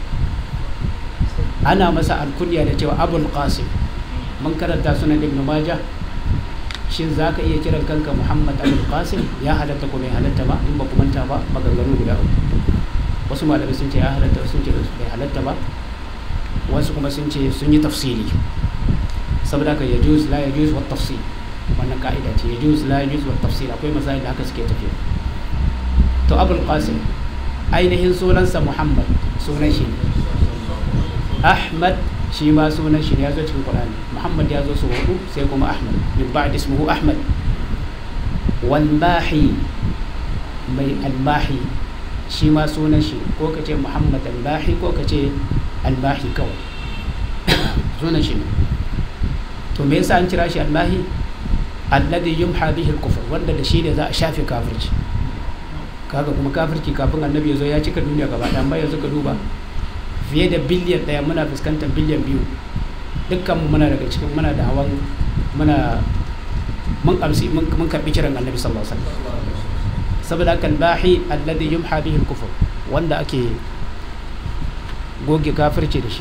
S1: ana masa alkunya da cewa abul qasim mun karanta sunan ibn majah shin za ka iya kiran kanka muhammad abul qasim ya halatta ko bai halatta ba in ba ku manta ba maganganu guda uku wasu malamai sun ce ya halatta sun ce bai halatta ba wasu kuma sun ce sun yi tafsiri saboda ka ya juz la ya juz wa tafsir wannan ka'ida ce ya juz la ya juz wa tafsir akwai masail da haka suke tafiya to abul qasim ainihin sunansa muhammad sunan shi ahmad shi ma sunan shi ya zo cikin qur'ani muhammad ya zo su hudu sai kuma ahmad min ba'd ismuhu ahmad wal mahi mai al-mahi shi ma sunan shi ko ka ce muhammad al-mahi ko ka ce al-mahi kawai sunan shi ne to me yasa an kira shi al-mahi alladhi yumha bihi al-kufr wanda da shi ne za a shafe kafirci kaga kuma kafirci kafin annabi ya zo ya cika duniya gaba ɗaya amma yanzu ka duba fiye da biliyan ɗaya muna fuskantar biliyan biyu dukkan muna daga cikin muna da hawan muna mun kamsi mun karbi kiran annabi sallallahu alaihi wasallam saboda haka bahi alladhi yumha bihi al-kufr wanda ake goge kafirci da shi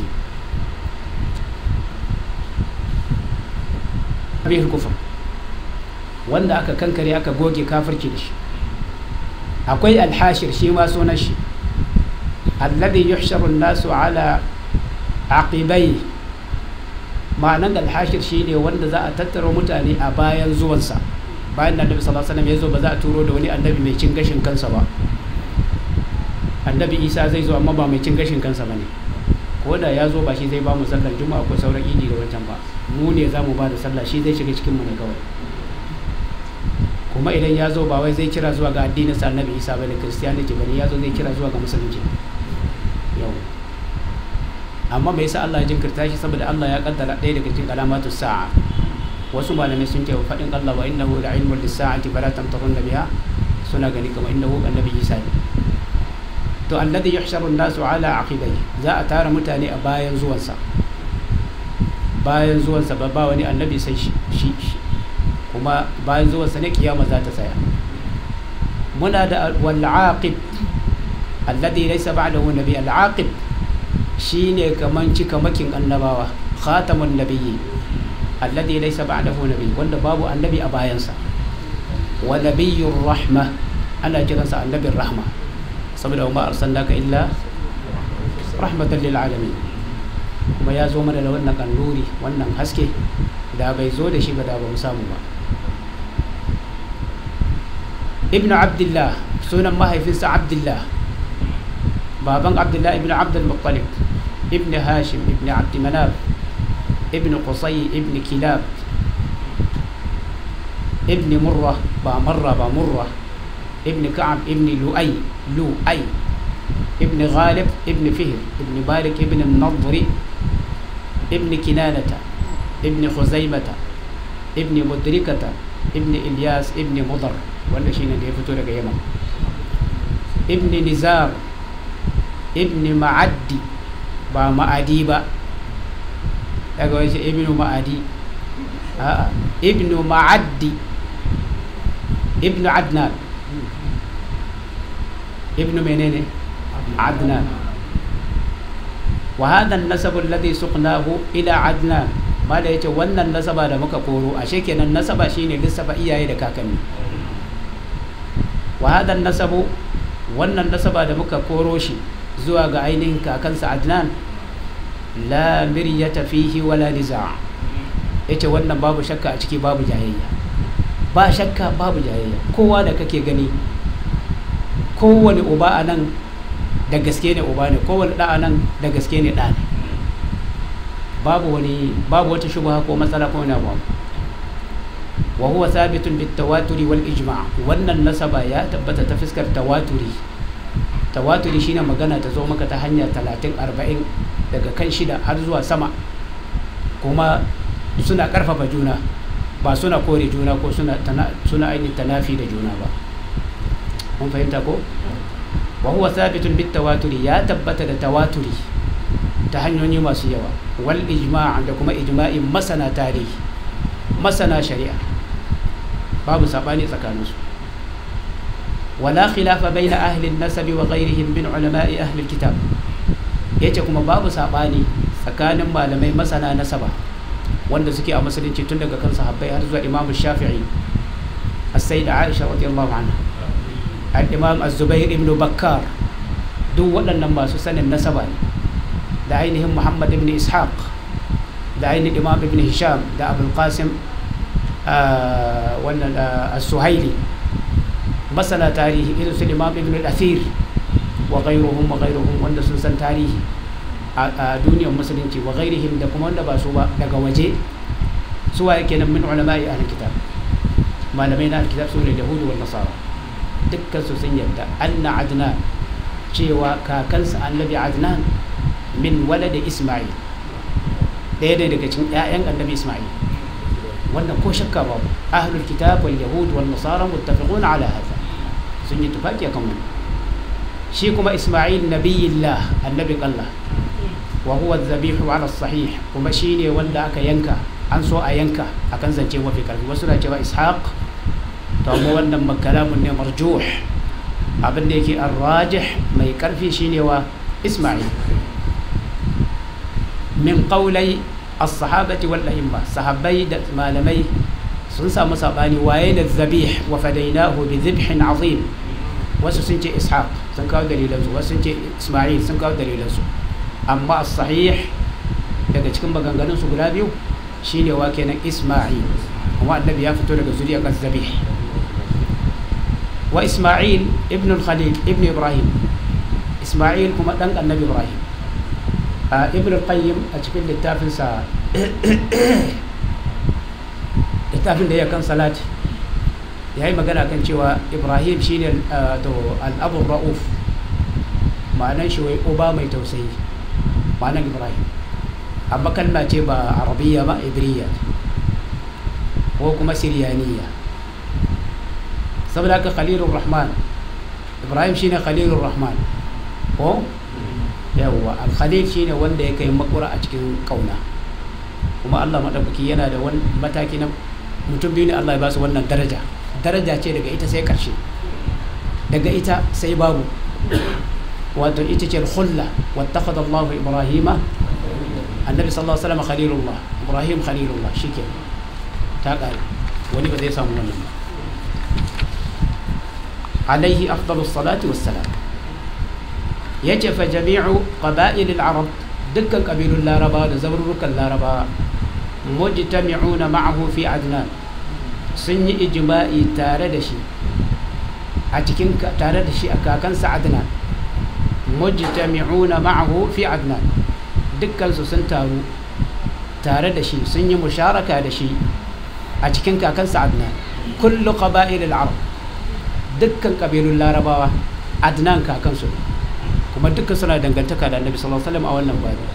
S1: bihi al-kufr wanda aka kankare aka goge kafirci da shi akwai alhashir shi ma sunan shi alladhi yuhsharu an-nasu ala aqibai ma'anan alhashir shine wanda za a tattara mutane a bayan zuwansa bayan da annabi sallallahu alaihi wasallam ya zo ba za a turo da wani annabi mai cin gashin kansa ba annabi isa zai zo amma ba mai cin gashin kansa ba ne ko da ya zo ba shi zai ba mu sallar juma'a ko sauran idi da wancan ba mu ne za mu ba da sallah shi zai shiga cikin mu ne kawai kuma idan ya zo ba wai zai kira zuwa ga addinin sa annabi isa bane christianity bane ya zo zai kira zuwa ga musulunci yau amma me yasa Allah ya jinkirta shi saboda Allah ya kaddara ɗaya daga cikin alamatu sa'a wasu malamai sun ce wa faɗin Allah wa innahu la ilmun lis-sa'ati fala tamtarunna biha suna gani kamar innahu annabi isa ne to alladhi yuhsharu an-nasu ala aqibai za a tara mutane a bayan zuwansa bayan zuwansa ba ba wani annabi sai shi kuma bayan zuwansa ne kiyama za ta tsaya muna da wal-aqib alladhi laysa ba'dahu nabi al-aqib shine kaman cikamakin annabawa khatamun nabiyyi alladhi laysa ba'dahu nabi wanda babu annabi a bayansa wa nabiyyur rahma ana kiransa annabin rahma saboda ma arsalnaka illa rahmatan lil alamin kuma ya zo mana da wannan kannuri wannan haske da bai zo da shi ba da ba mu samu ba ibnu abdullah sunan mahaifinsa abdullah baban abdullah ibnu abdul muttalib ibn hashim ibn abd manaf ibn qusay ibn kilab ibn murra ba marra ba murra ibn ka'ab ibn lu'ay lu'ay ibn ghalib ibn fihr ibn malik ibn النضر ibn kinanata ibn khuzaimata ibn mudrikata ibn ilyas ibn mudar wanda shine da ya fito daga yaman ibn nizar ibn ma'addi ba ma'adi ba daga wace ibnu ma'adi a'a ibnu ma'addi ibnu adnan ibnu menene adnan wa hadha an-nasab alladhi suqnahu ila adnan mala yace wannan nasaba da muka koro ashe kenan nasaba shine lissafa iyaye da kakanni wa hadha an-nasab wannan nasaba da muka koro shi zuwa ga ainihin kakansa adnan la miryata fihi wala niza yace wannan babu shakka a ciki babu jayayya ba shakka babu jayayya kowa da kake gani kowane uba a nan da gaske ne uba ne kowane ɗa a nan da gaske ne ɗa ne babu wani babu wata shubha ko matsala ko wani abu wa huwa sabitun bit tawaturi wal ijma' wannan nasaba ya tabbata ta fuskar tawaturi tawaturi shine magana ta zo maka ta hanya 30 40 daga kan shida har zuwa sama kuma suna karfafa juna ba suna kore juna ko suna suna ainihin tanafi da juna ba mun fahimta ko wa huwa thabitun bit tawaturi ya tabbata da tawaturi ta hanyoyi masu yawa wal ijma' da kuma ijma'in masana tarihi masana shari'a babu sabani tsakaninsu wala khilafa baina ahli an-nasab wa ghayrihim min ulama'i ahli al-kitab yace kuma babu sabani tsakanin malamai masana nasaba wanda suke a musulunci tun daga kan sahabbai har zuwa imamu shafi'i as-sayyida aisha radiyallahu anha al-imam az-zubair ibn bakkar duk waɗannan masu sanin nasaba ne da ainihin muhammad ibn ishaq da ainihin imam ibn hisham da abul qasim wannan as-suhaili masana tarihi irin su imam ibn al-athir wa ghayruhum wa ghayruhum wanda sun san tarihi a duniyar musulunci wa ghairihim da kuma wanda ba su ba daga waje su waye kenan min ulama'i ahli kitab malamai na kitab su ne yahudu wal nasara dukkan su sun yarda anna adnan cewa kakansa annabi adnan min walada isma'il ɗaya ne daga cikin ƴaƴan annabi isma'il wannan ko shakka babu ahlul kitab wal yahud wal nasara muttafiqun ala hadha sun yi tufaki akan wannan shi kuma isma'il nabiyillah annabin Allah wa huwa dhabihu ala sahih kuma shine wanda aka yanka an so a yanka akan zance mafi karfi wasu na cewa ishaq to amma wannan makalamun ne marjuh abin da yake arrajih mai karfi shine wa isma'il min qawlai as-sahabati wal a'imma sahabbai da malamai sun samu sabani waye da zabih wa fadainahu bi dhibhin azim wasu sun ce ishaq sun kawo dalilansu wasu sun ce isma'il sun kawo dalilansu amma sahih daga cikin maganganun su guda biyu shine wa kenan isma'il kuma annabi ya fito daga zuriyar zabih wa isma'il ibn al-khalil ibn ibrahim isma'il kuma dan annabi ibrahim a ibn al-qayyim a cikin littafin sa littafin da ya kan salati ya yi magana kan cewa ibrahim shine to al-abu ra'uf ma'anan shi wai uba mai tausayi ma'anar ibrahim amma kalma ce ba arabiya ba ibriya ko kuma siriyaniya saboda haka khalilur rahman ibrahim shine khalilur rahman ko yawwa al-khalil shine wanda ya kai makura a cikin kauna kuma Allah madaukaki yana da wani mataki na mutum biyu ne Allah ya ba su wannan daraja daraja ce daga ita sai karshe daga ita sai babu wato ita ce al-khulla wattakhadha Allahu Ibrahima annabi sallallahu alaihi wasallam khalilullah Ibrahim khalilullah shike ta kare wani ba zai samu wannan ba alaihi afdalus salati wassalam yace fa jami'u qaba'il al-arab dukkan kabilun laraba da zaburukan laraba mujtami'una ma'ahu fi adnan sun yi ijma'i tare da shi a cikin tare da shi a kakansa adnan mujtami'una ma'ahu fi adnan dukkan su sun taru tare da shi sun yi musharaka da shi a cikin kakansa adnan kullu qaba'il al-arab dukkan kabilun larabawa adnan kakansu kuma dukkan suna dangantaka da annabi sallallahu alaihi wasallam a wannan babu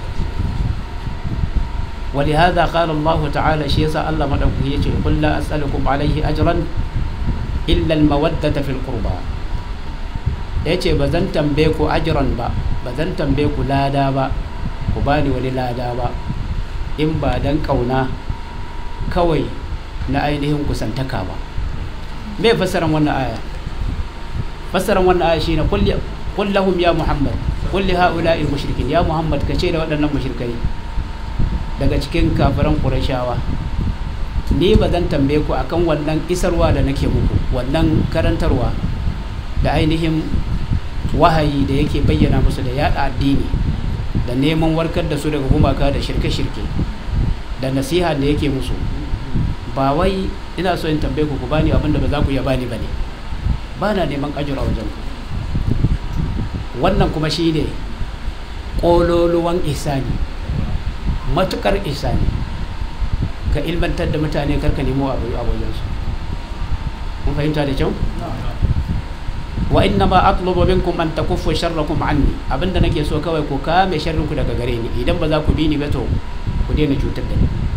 S1: ولهذا قال الله تعالى شيء الله مدعوه يجي قل لا أسألكم عليه أجرا إلا المودة في القربى yace ba zan tambaye ku ajiran ba ba zan tambaye ku lada ba ku bani wani lada ba in ba dan kauna kawai na ainihin kusantaka ba me fassaran wannan aya fassaran wannan aya shine qul qul lahum ya muhammad qul li haula'i mushrikin ya muhammad kace da waɗannan mushrikai daga cikin kafiran qurayshawa ni ba zan tambaye ku akan wannan isarwa da nake muku wannan karantarwa da ainihin wahayi da yake bayyana musu da yada addini da neman warkar da su daga gumaka da shirke-shirke da nasiha da yake musu ba wai ina so in tambaye ku ku bani abinda ba za ku iya bani bane ba na neman ajira wajen ku wannan kuma shi ne ƙololuwan isani matukar isani ka ilmantar da mutane karka nemo abu a wajensu mun fahimta da kyau wa inna ma atlubu minkum an takuffu sharrakum anni abinda nake so kawai ku kame sharrin ku daga gare ni idan ba za ku bi ni ba to ku daina cutar da ni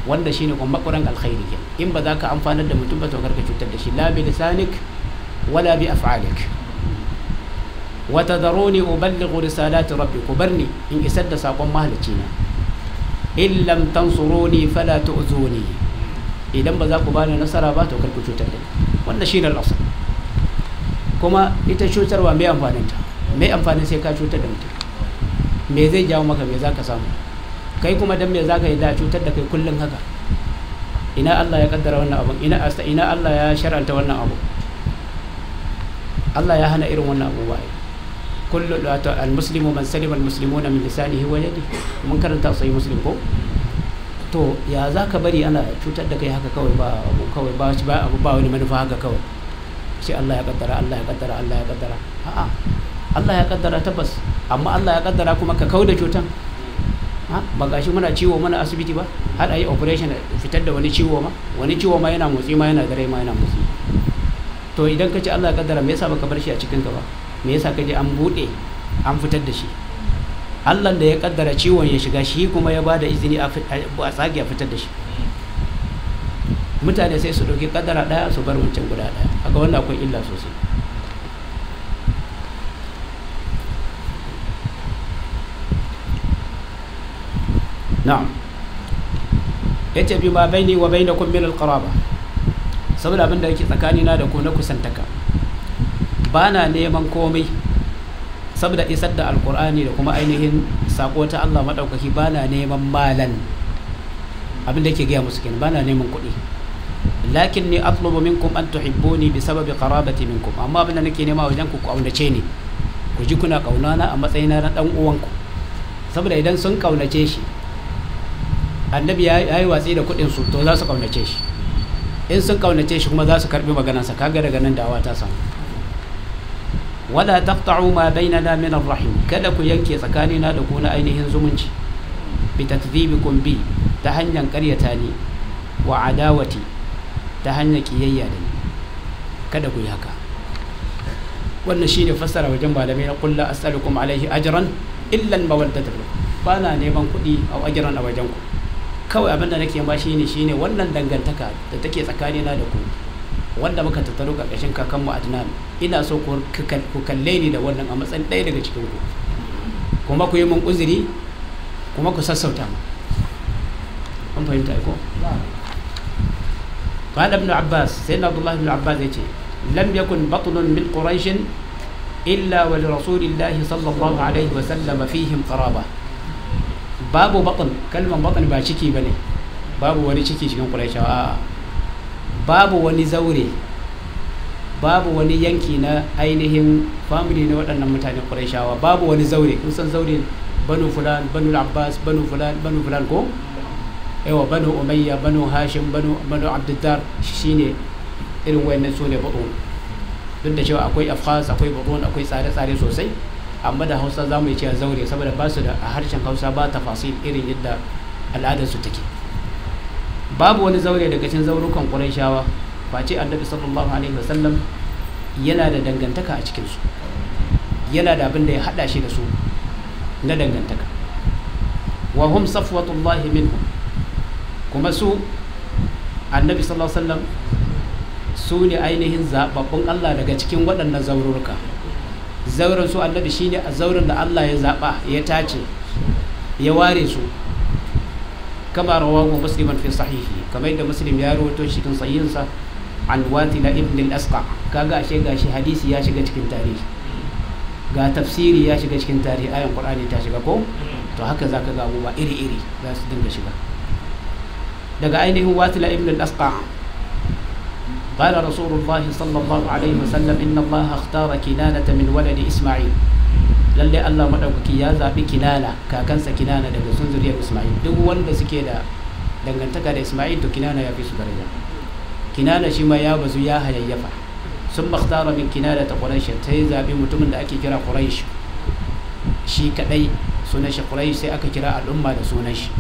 S1: wanda shine kuma makuran alkhairi ke in ba za ka amfanar da mutum ba to karka cutar da shi la bi lisanik wala bi af'alik wa tadharuni uballighu risalati rabbi ku barni in isar da sakon mahalicci na in lam tansuruni fala tu'zuni idan ba za ku bani nasara ba to karku cutar da ni wannan shine al-asl kuma ita cutarwa mai amfanin ta mai amfanin sai ka cutar da mutum me zai jawo maka me za ka samu kai kuma dan me za ka yi da cutar da kai kullum haka ina Allah ya kaddara wannan abu ina asta ina Allah ya shar'anta wannan abu Allah ya hana irin wannan abu bai kullu al-muslimu man salima al-muslimuna min lisanihi wa yadihi mun karanta sai muslim ko to ya za ka bari ana cutar da kai haka kawai ba abu kawai ba ba abu ba wani manufa haka kawai sai Allah ya kaddara Allah ya kaddara Allah ya kaddara a'a Allah ya kaddara tabbas amma Allah ya kaddara kuma ka kauda cutan ba gashi muna ciwo mana asibiti ba har a yi operation fitar da wani ciwo ma wani ciwo ma yana motsi ma yana dare ma yana motsi to idan ka ce Allah ya kaddara me yasa baka bar shi a cikin ka ba me yasa ka je an bude an fitar da shi Allah da ya kaddara ciwon ya shiga shi kuma ya bada izini a tsage a fitar da shi mutane sai su ɗauki kaddara ɗaya su bar wancan guda ɗaya haka wannan akwai illa sosai na'am yace bi ma baini wa bainakum min alqaraba saboda abin da yake tsakani na da ku na kusantaka bana neman komai saboda isar da alqur'ani da kuma ainihin sako ta Allah madaukaki bana neman malan abin da yake gaya musu kenan bana neman kuɗi lakin ni atlubu minkum an tuhibbuni bi sababi qarabati minkum amma abin da nake nema wajen ku kaunace ni ku ji kuna kaunana a matsayina na dan uwanku saboda idan sun kaunace shi annabi ya yi watsi da kuɗin su to za su kaunace shi in sun kaunace shi kuma za su karbi maganarsa kaga daga nan dawa ta samu wala taqta'u ma bainana min ar-rahim kada ku yanke tsakanina da ku na ainihin zumunci bi takdhibikum bi ta hanyar ƙaryata ni wa adawati ta hanyar kiyayya da ni kada ku yi haka wannan shine fassara wajen malamai na kullu as'alukum alaihi ajran illa al-mawaddata ba na neman kuɗi a ajran a wajen ku kawai abinda nake ba shi ne shine wannan dangantaka da take tsakanina da ku wanda muka tattaro ƙarƙashin kakanmu adnan ina so ku kalle ni da wannan a matsayin ɗaya daga cikin ku kuma ku yi mun uzuri kuma ku sassauta mu an fahimta ko قال ابن عباس سيدنا عبد الله بن عباس يجي لم يكن بطن من قريش إلا ولرسول الله صلى الله عليه وسلم فيهم قرابة babu batn kalman batn ba ciki ba ne babu wani ciki cikin ƙuraishawa babu wani zaure babu wani yanki na ainihin family na waɗannan mutanen ƙuraishawa babu wani zaure kun san zaure banu fulan banu abbas banu fulan banu fulan ko yawa banu umayya banu hashim banu banu abdiddar shine irin wayannan su ne batun duk da cewa akwai afghas akwai batun akwai tsare-tsare sosai amma da hausa za mu yi cewa zaure saboda ba su da a harshen hausa ba tafasil irin yadda al'adarsu take babu wani zaure daga cikin zaurukan ƙurayshawa face annabi sallallahu alaihi wasallam yana da dangantaka a cikinsu yana da abin da ya haɗa shi da su na dangantaka wa hum safwatullahi minhum kuma su annabi sallallahu alaihi wasallam su ne ainihin zababbun Allah daga cikin waɗannan zauruka zauren su annabi shine a zauren da Allah ya zaba ya tace ya ware su kama rawahu musliman fi sahihi kamar yadda muslim ya rawaito shi cikin sahihinsa an watila ibn al-asqa kaga ashe gashi hadisi ya shiga cikin tarihi ga tafsiri ya shiga cikin tarihi ayan qur'ani ta shiga ko to haka zaka ga abubuwa iri iri za su dinga shiga daga ainihin watila ibn al-asqa قال رسول الله صلى الله عليه وسلم إن الله اختار كنانة من ولد إسماعيل lalle Allah madaukaki ya zabi kinana kakansa kinana daga sun zuriyar Isma'il duk wanda suke da dangantaka da Isma'il to kinana ya fi su daraja kinana shi ma ya bazu ya hayayyafa sun makhtara min kinana ta Quraysh ta yi zabi mutumin da ake kira Quraysh shi kadai sunan shi Quraysh sai aka kira al'umma da sunan shi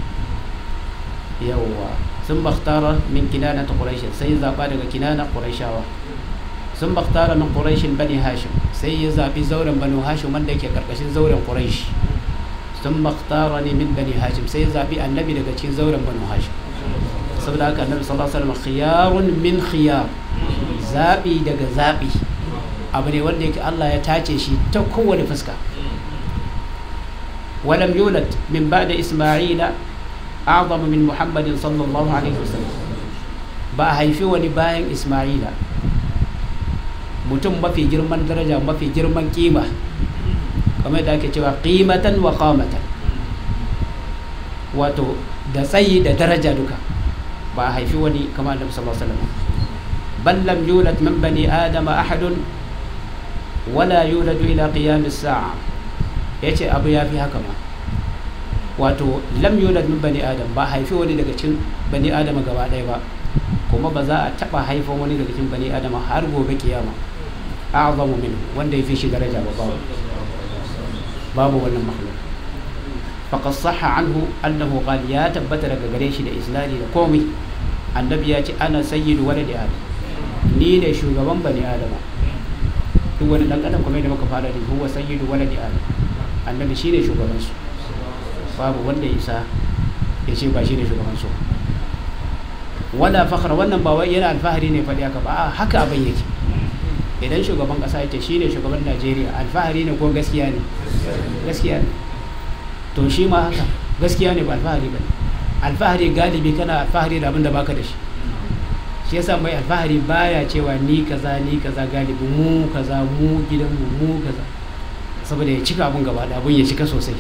S1: yawwa sun makhtara min kinana ta Quraysh sai zaba daga kinana Qurayshawa sun makhtara min Qurayshin bani Hashim sai ya zaɓi zauren banu hashim wanda yake karkashin zauren quraish sun makhtara ne min bani hashim sai ya zaɓi annabi daga cikin zauren banu hashim saboda haka annabi sallallahu alaihi wasallam khiyarun min khiyar zabi daga zabi abu ne wanda yake Allah ya tace shi ta kowane fuska ولم يولد من بعد إسماعيل أعظم من محمد صلى الله عليه وسلم ba a haifi wani bayan Ismaila mutum mafi girman daraja mafi girman kima kamar da ake cewa qimatan wa qamatan wato da tsayi da daraja duka ba a haifi wani kamar Annabi sallallahu alaihi wasallam bal lam yulad min bani adama ahadun wala yuladu ila qiyam as-sa'a yace abu ya fi haka ma wato lam yulad min bani adam ba haifi wani daga cikin bani adam gaba ɗaya ba kuma ba za a taba haifan wani daga cikin bani adam har gobe kiyama a'zamu min wanda ya fi shi daraja ba babu babu wannan makhluk faqad sahha anhu annahu qala ya tabbata daga gare shi da islami da komai annabi ya ce ana sayyidu waladi adam ni ne shugaban bani adama duk wani dan adam kuma da muka fara da huwa sayyidu waladi adam annabi shine shugaban su babu wanda ya isa ya ce ba shine shugaban su wala fakhra wannan ba wai yana alfahari ne faɗi haka ba haka abin yake idan shugaban ƙasa ya ce shine shugaban Najeriya alfahari ne ko gaskiya ne gaskiya ne to shi ma haka gaskiya ne ba alfahari ba alfahari galibi kana alfahari da abin da baka da shi shi yasa mai alfahari baya cewa ni kaza ni kaza galibi mu kaza mu gidanmu mu kaza saboda ya cika abin gaba da abin ya cika sosai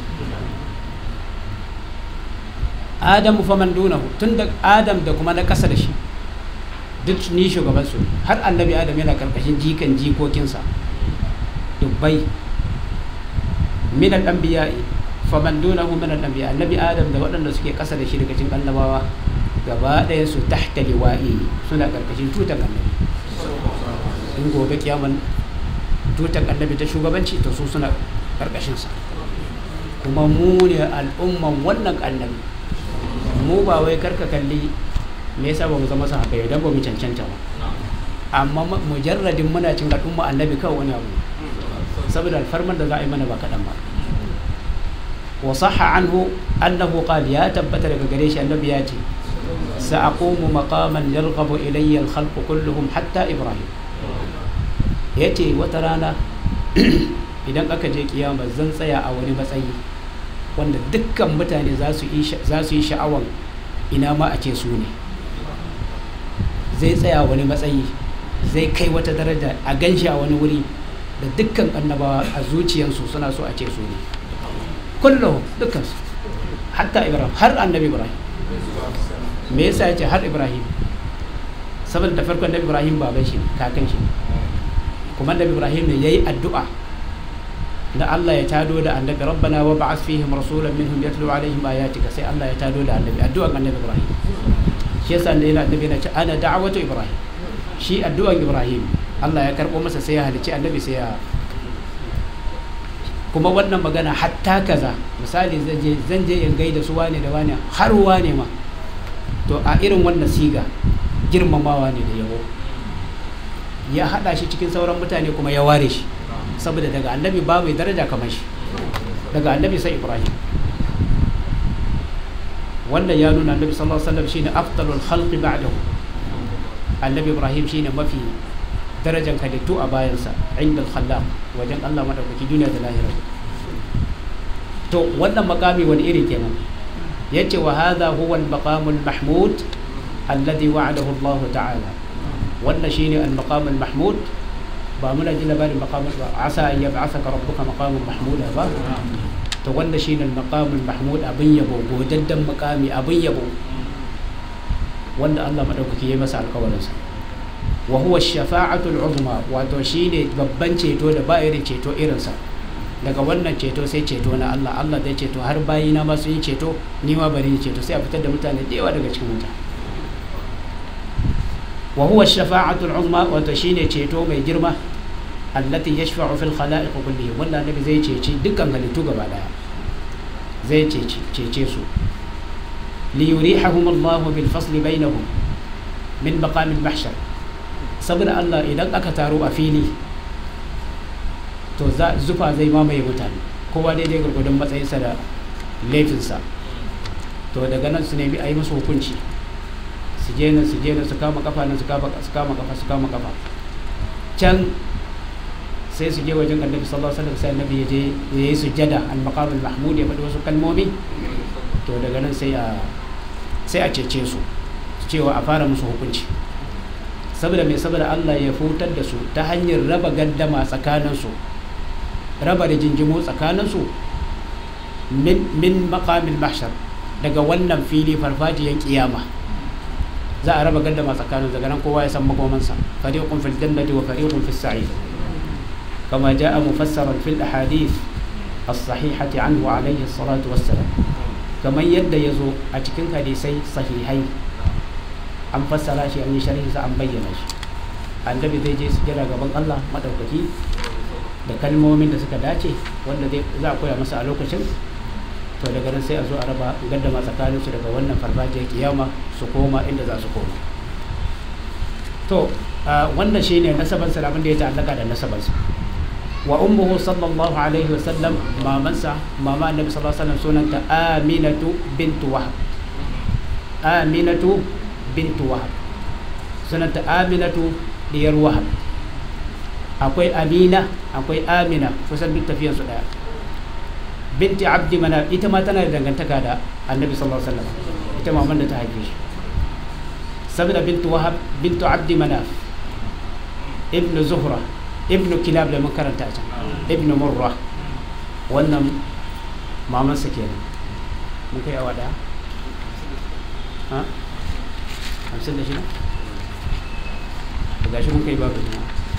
S1: adamu fa man dunahu tun da adam da kuma na kasa da shi duk ni shugaban su har annabi adam yana karkashin jikan jikokinsa dubbai min al-anbiya fa man dunahu min al-anbiya annabi adam da waɗanda suke kasa da shi daga cikin annabawa gaba ɗaya su tahta liwa'i suna karkashin tutar annabi in gobe kiyaman tutar annabi ta shugabanci to su suna karkashinsa kuma mu ne al'umman wannan annabi mu ba wai karka kalli me yasa ba mu zama sahabbai idan ba mu cancanta ba amma mujarradin muna cin al'umma annabi kawai wani abu saboda alfarman da za a yi mana ba kaɗan ba wa sahha anhu annahu qala ya tabbata daga gare shi annabi ya ce sa'aqumu maqaman yarghabu ilayya al-khalq kulluhum hatta ibrahim yace wata rana idan aka je kiyama zan tsaya a wani matsayi wanda dukkan mutane za su yi sha'awan ina ma a ce su ne zai tsaya wani matsayi zai kai wata daraja a ganshi a wani wuri da dukkan annabawa a zuciyarsu suna so a ce su ne kullum dukkansu hatta ibrahim har annabi ibrahim me yasa ya ce har ibrahim saboda da farkon annabi ibrahim baban shi kakan shi kuma annabi ibrahim ne yayi addu'a da Allah ya tado da annabi rabbana wa ba'ath fihim rasulan minhum yatlu alaihim ayatika sai Allah ya tado da annabi addu'an annabi Ibrahim shi yasa ne yana annabi na ce ana da'watu Ibrahim shi addu'an Ibrahim Allah ya karbo masa sai ya halici annabi sai ya kuma wannan magana hatta kaza misali zan je zan je in gaida su wane da wane har wane ma to a irin wannan siga girmamawa ne da yabo ya hada shi cikin sauran mutane kuma ya ware shi saboda daga annabi ba mai daraja kamar shi daga annabi sai ibrahim wannan ya nuna annabi sallallahu alaihi wasallam shine afdalul khalqi ba'dahu annabi ibrahim shine mafi darajan halittu a bayansa inda khallaq wajen Allah madaukaki duniya da lahira to wannan makami wani iri kenan yace wa hadha huwa al-maqamul mahmud alladhi wa'adahu Allah ta'ala wannan shine al-maqamul mahmud ba muna ji labarin maqamul ba asa an yab'athaka rabbuka maqaman mahmuda ba to wanda shine al-maqamul mahmud abin yabo godaddan maqami abin yabo wanda Allah madaukaki ya masa alƙawarin sa wa huwa ash-shafa'atu al-uzma wato shine babban ceto da ba irin ceto irin sa daga wannan ceto sai ceto na Allah Allah zai ceto har bayina ma sun yi ceto ni ma bari ceto sai a fitar da mutane da yawa daga cikin wuta wa huwa ash-shafa'atu al-uzma wato shine ceto mai girma allati yashfa'u fil khala'iq kullihim wanda annabi zai ceci dukkan halittu gaba daya zai cece cece su li yurihahum Allah bil fasl bainahum min maqam al mahshar saboda Allah idan aka taro a fili to zufa zai mamaye mutane kowa daidai gurgudun matsayinsa da laifinsa to daga nan su nemi a yi musu hukunci su je nan su je nan su kama kafa nan su kama su kama kafa su kama kafa can sai su je wajen annabi sallallahu alaihi wasallam sai annabi ya je ya yi sujjada al maqam al mahmud ya faɗi wasu kalmomi to daga nan sai a sai a cece su cewa a fara musu hukunci saboda mai saboda Allah ya futar da su ta hanyar raba gaddama tsakaninsu raba da jinjimo tsakaninsu min min maqamil mahshar daga wannan fili farfajiyan kiyama za a raba gaddama tsakanin daga nan kowa ya san makomansa fariqun fil jannati wa fariqun fis sa'id kama jaa mufassaran fil ahadith as-sahihati anhu alayhi salatu wassalam kamar yadda ya zo a cikin hadisai sahihai an fassara shi an yi sharhi sa an bayyana shi annabi zai je sujjada gaban Allah madaukaki da kalmomin da suka dace wanda zai za a koya masa a lokacin to daga nan sai a zo a raba gaddama tsakaninsu daga wannan farfajiyar kiyama su koma inda za su koma to wannan shine nasaban sa abin da ya ta'allaka da nasaban sa wa ummuhu sallallahu alaihi wasallam mamansa mama annabi sallallahu alaihi wasallam sunanta aminatu bintu wahab aminatu bintu wahab sunanta aminatu diyar wahab akwai amina akwai amina kusan duk tafiyar su daya binti abdi manaf ita ma tana da dangantaka da annabi sallallahu alaihi wasallam ita maman da ta haife shi saboda bintu wahab bintu abdi manaf ibn zuhra ibn kilab da mun karanta a can ibn murra wannan maman sa kenan mun kai awa daya ha hamsin da shida gashi mun kai babu ne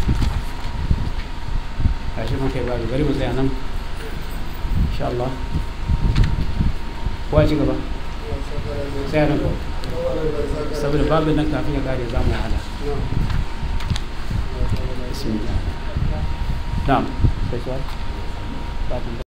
S1: gashi mun kai babu bari mu tsaya nan insha Allah kowa ci gaba tsaya nan saboda babu nan kafin ya kare za mu hada bismillah na'am sai suwa ba